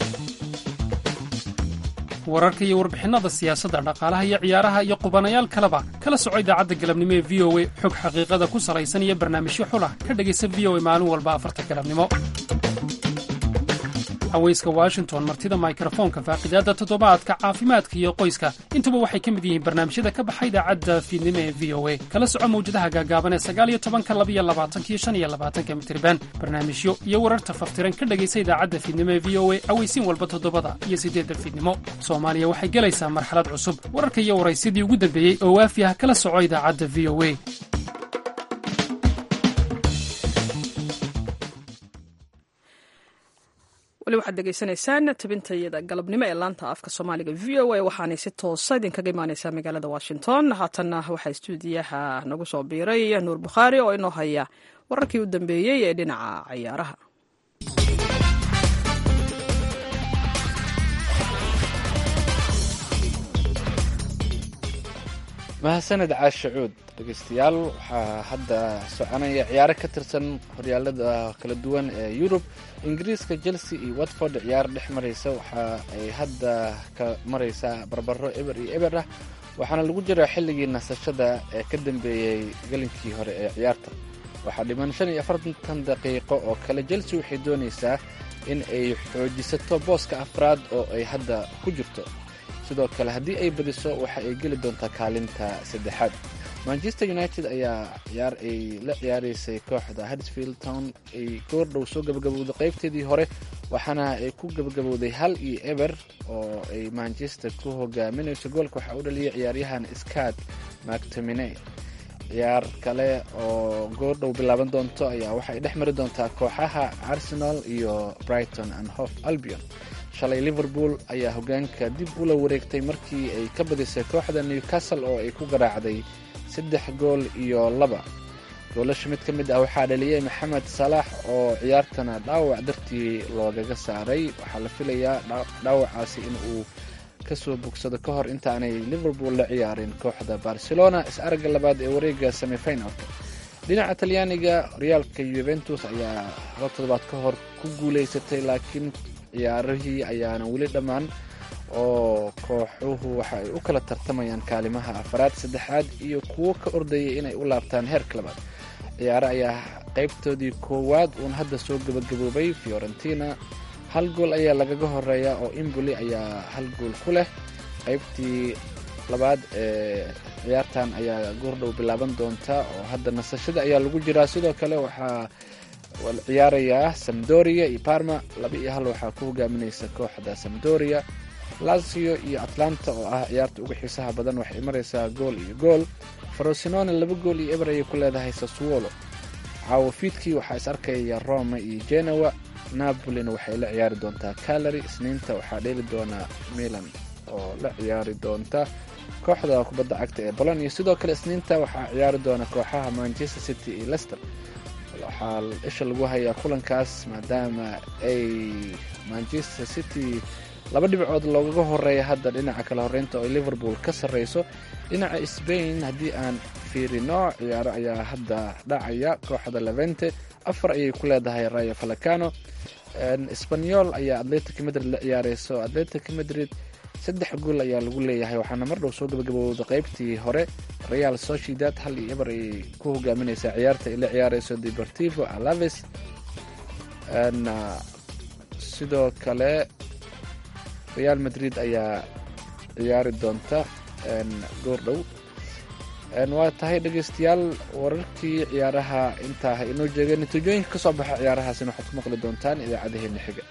wararka iyo warbixinnada siyaasadda dhaqaalaha iyo ciyaaraha iyo qubanayaal kaleba kala soco idaacadda galabnimo ee v o a xog xaqiiqada ku salaysan iyo barnaamijyo xulah ka dhegaysa v o a maalin walba afarta galabnimo haweyska washington martida mikrofoonka faaqidaadda toddobaadka caafimaadka iyo qoyska intuba waxay ka mid yihiin barnaamijyada ka baxa idaacadda fiidnimo ee v o a kala soco mawjadaha gaagaaban ee sagaaliyo tobanka labiyo labaatankiyo shan iyo labaatanka mitriban barnaamijyo iyo wararta faftiran ka dhegaysa idaacadda fiidnimo ee v o a aweysiin walba toddobada iyo siddeedda fiidnimo soomaaliya waxay gelaysaa marxalad cusub wararka iyo waraysidii ugu dambeeyey oo waafi ah kala soco idaacadda v o a weli waxaad degeysanaysaan tabintayada galabnimo ee laanta afka soomaaliga v o a waxaanay si toosa idinkaga imaaneysaa magaalada washington haatanna waxaa stuudiyaha nagu soo biiray nuur bukhaari oo inoo haya wararkii u dambeeyey ee dhinaca ciyaaraha mahadsaned caashacuud dhegeystayaal waxaa hadda soconaya ciyaaro ka tirsan horyaalada kala duwan ee yurub ingiriiska chelsea iyo watford ciyaar dhex maraysa waxa ay hadda ka maraysaa barbaro eber iyo eber ah waxaana lagu jiraa xilligii nasashada ee ka dambeeyey gelinkii hore ee ciyaarta waxaa dhiman shan iyo afartan daqiiqo oo kale chelsea waxay doonaysaa in ay xoojisato booska afraad oo ay hadda ku jirto sidoo kale haddii ay badiso waxa ay geli doontaa kaalinta saddexaad manchester united ayaa ciyaar ay la ciyaaraysay kooxda hadsfield town ay goordhow soo gabagabowday qaybteedii hore waxaana ay ku gabagabowday hal iyo eber oo ay manchester ku hogaaminayso goolka waxaa u dhaliyay ciyaaryahan scad mactomine ciyaar kale oo goordhow bilaaban doonto ayaa waxay dhex mari doontaa kooxaha arsenal iyo brighton and hof albion shalay liverpool ayaa hogaanka dib ula wareegtay markii ay ka badisay kooxda newcastle oo ay ku garaacday saddex gool iyo laba goolasha mid ka mid ah waxaa dhaliyey maxamed salaax oo ciyaartana dhaawac dartii loogaga saaray waxaa la filayaa dhaawacaasi in uu kasoo bogsado ka hor intaanay liverpool la ciyaarin kooxda barcelona is-aragga labaad ee wareega semifinalka dhinaca talyaaniga horyaalka yuventus ayaa laba toddobaad ka hor ku guuleysatay laakiin ciyaarihii ayaana weli dhammaan oo kooxuhu waxa ay u kala tartamayaan kaalimaha afaraad saddexaad iyo kuwo ka ordayay inay u laabtaan heerka labaad ciyaare ayaa qaybtoodii koowaad uun hadda soo gabagaboobay fiorentina hal gool ayaa lagaga horeeya oo imboli ayaa hal gool ku leh qaybtii labaad ee ciyaartan ayaa goordhow bilaaban doonta oo hadda nasashada ayaa lagu jiraa sidoo kale waxaa ciyaarayaa samdoria iyo parma laba iyo hal waxaa ku hogaaminaysa kooxda samdoria lazio iyo atlanta oo ah ciyaarta uga xiisaha badan waxay maraysaa gool iyo gool farosinone laba gool iyo eber ayay ku leedahay saswolo caawo fiidkii waxaa is arkaya roma iyo genoa napolina waxay la ciyaari doontaa calary isniinta waxaa dheeli doonaa milan oo la ciyaari doonta kooxda kubadda cagta ee bolonia sidoo kale isniinta waxaa ciyaari doona kooxaha manchester city iyo lester waxaa isha lagu hayaa kulankaas maadaama ay manchester city laba dhibcood loogaga horeeya hadda dhinaca kale horeynta oo ay liverpool ka sarreyso dhinaca spain haddii aan fiirino ciyaaro ayaa hadda dhacaya kooxda levente afar ayay ku leedahay rayo falacano sbanyol ayaa atletic madrid la ciyaareyso atletic madrid saddex gool ayaa lagu leeyahay waxaana mar dhow soo gabagabowda qaybtii hore real sociedad hal iyo eber ayay ku hogaaminaysaa ciyaarta ay la ciyaareyso deportivo alaves sidoo kale real madrid ayaa ciyaari doonta goordhow waa tahay dhegeystayaal wararkii ciyaaraha intaa inoo jeega natiijooyinka kasoo baxa ciyaarahaasina waxaad ku maqli doontaan idaacadaheena xiga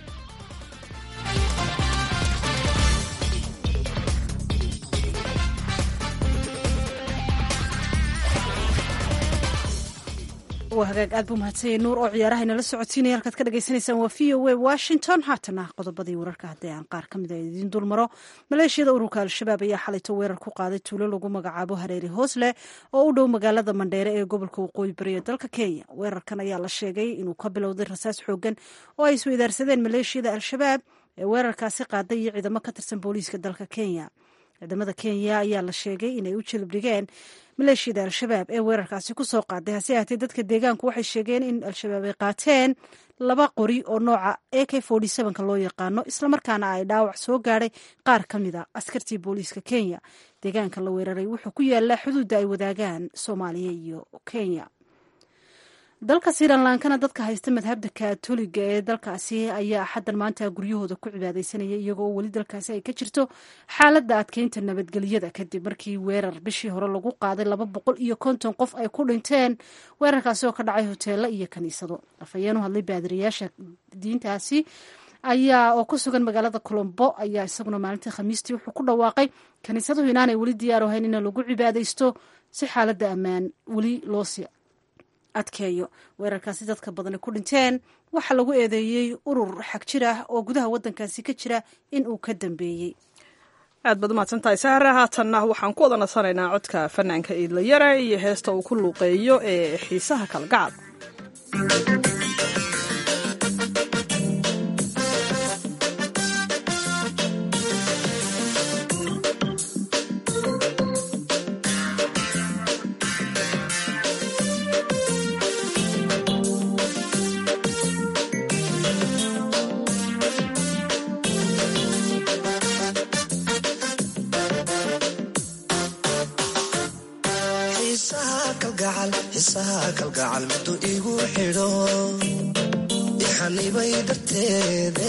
waa hagaag aad buu mahadsanyay nuur oo ciyaaraha inala socodsiinaya halkaad ka dhagaysanaysaan waa v o a washington haatana qodobadii wararka haddii aan qaar ka mid a idiin dulmaro maleeshiyada ururka al-shabaab ayaa xalayto weerar ku qaaday tuulo lagu magacaabo hareeri hoosle oo u dhow magaalada mandheere ee gobolka waqooyi bari ee dalka kenya weerarkan ayaa la sheegay inuu ka bilowday rasaas xoogan oo ay isweydaarsadeen maleeshiyada al-shabaab ee weerarkaasi qaaday iyo ciidamo ka tirsan booliiska dalka kenya ciidamada kenya ayaa la sheegay inay u jilib dhigeen maleeshiyada al-shabaab ee weerarkaasi ku soo qaaday hase ahaatee dadka deegaanku waxay sheegeen in al-shabaab ay qaateen laba qori oo nooca a k ka loo yaqaano islamarkaana ay dhaawac soo gaadhay qaar ka mid a askartii booliiska kenya deegaanka la weeraray wuxuu ku yaalaa xuduudda ay wadaagaan soomaaliya iyo kenya dalka srilankana dadka haysta madhabda kaatoliga ee dalkaasi ayaa xaddan maanta guryahooda ku cibaadeysanaya iyagoo weli dalkaasi ay ka jirto xaaladda adkeynta nabadgelyada kadib markii weerar bishii hore lagu qaaday laba boqol iyo konton qof ay ku dhinteen weerarkaasi oo ka dhacay hoteelo iyo kaniisado afhayeen u hadlay baadiriyaasha diintaasi ayaa oo ku sugan magaalada colombo ayaa isaguna maalintii khamiistii wuxuu ku dhawaaqay kaniisaduhu inaanay weli diyaar ahayn in lagu cibaadeysto si xaaladda ammaan weli loosii adkeeyo weerarkaasi dadka badani ku dhinteen waxaa lagu eedeeyey urur xag jir ah oo gudaha waddankaasi ka jira in uu ka dambeeyey aad baad umahadsantahay sahre haatanna waxaan ku wada nasanaynaa codka fanaanka iidlayare iyo heesta uu ku luuqeeyo ee xiisaha kalgacal xiisaha kalgacal miduu igu xidho ixanibay darteede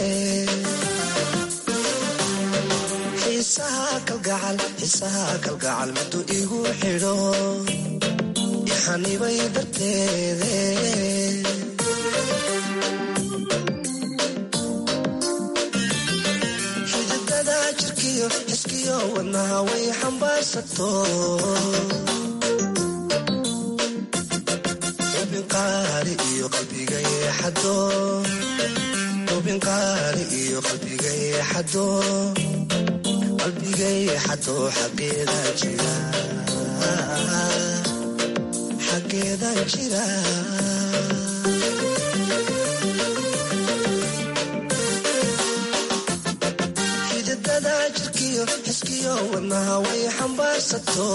xiisaha kalgacal xiisaha kalgacal miduu igu xidho ixanibay darteede xididada jirkiyo xiskiyo wadnaha way xambaarsato ubinqaali iyo qalbiga yeexado ubinqaali iyo qalbiga yeexado qalbiga yeexado xageeda jira xageeda jira xididada jirkiyo xiskiyo wadnaha way xambaarsato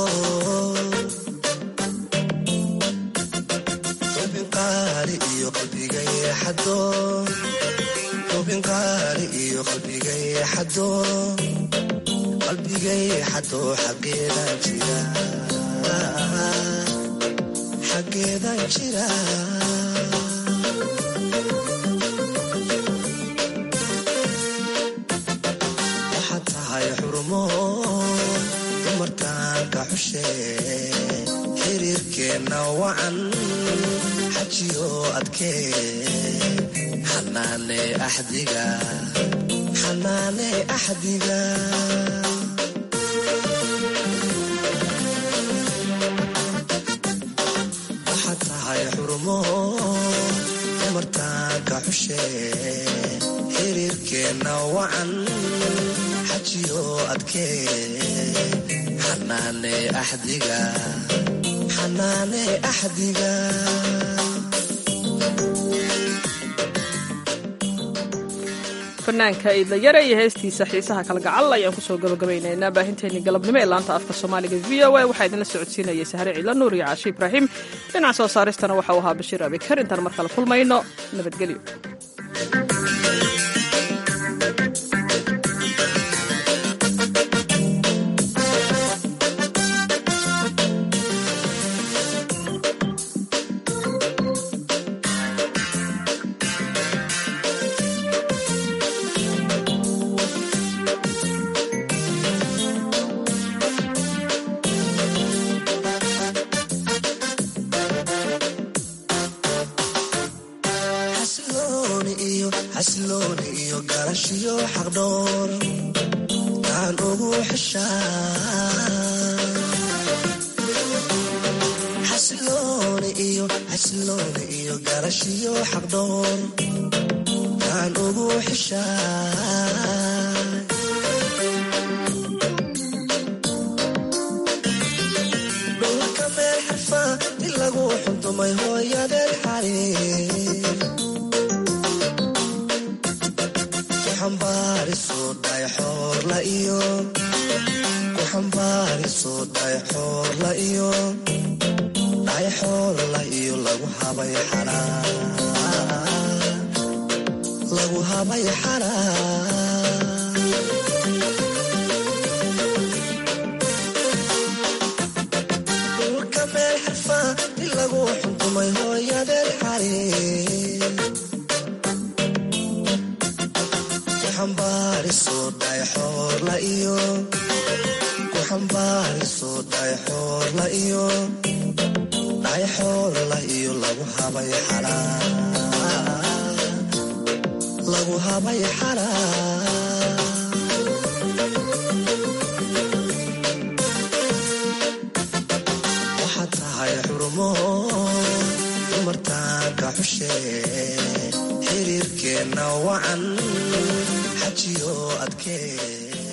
iyo qalbiga yeexado ubinqaali iyo qalbiga yeexado qalbiga yeexado xageedan jira xageedan jira waxaad tahay xurumo dumartaanka xushe xiriirkeenna wacan xajiyo adkee xanaane axdiga xanaane axdiga waxaad tahay xurumo dumartaanka xushe xiriirkeenna wacan xajiyo adkee xanaane axdiga xanaane axdiga fanaanka iidlayare iyo heestiisa xiisaha kalgacal ayaan kusoo gabagabaynaynaa baahinteenii galabnimo ee laanta afka soomaaliga v o a waxaa idinla socodsiinayay sahre ciidla nuur iyo caashi ibraahim dhinaca soo saaristana waxa uu ahaa bashiir abikar intaan mar kale kulmayno nabadgelyo dhulka meel xirfa in lagu xunto xumay hooyadeed xali ku xambaariso dhaay xoorla iyo ku xambaariso dhaay xoorla iyo dhaay xoorla iyo lagu habay xalaa lagu habay xalaa waxaad tahay xurmo dumartaanka xushee xiriirkeenna wacan xajiyo adkee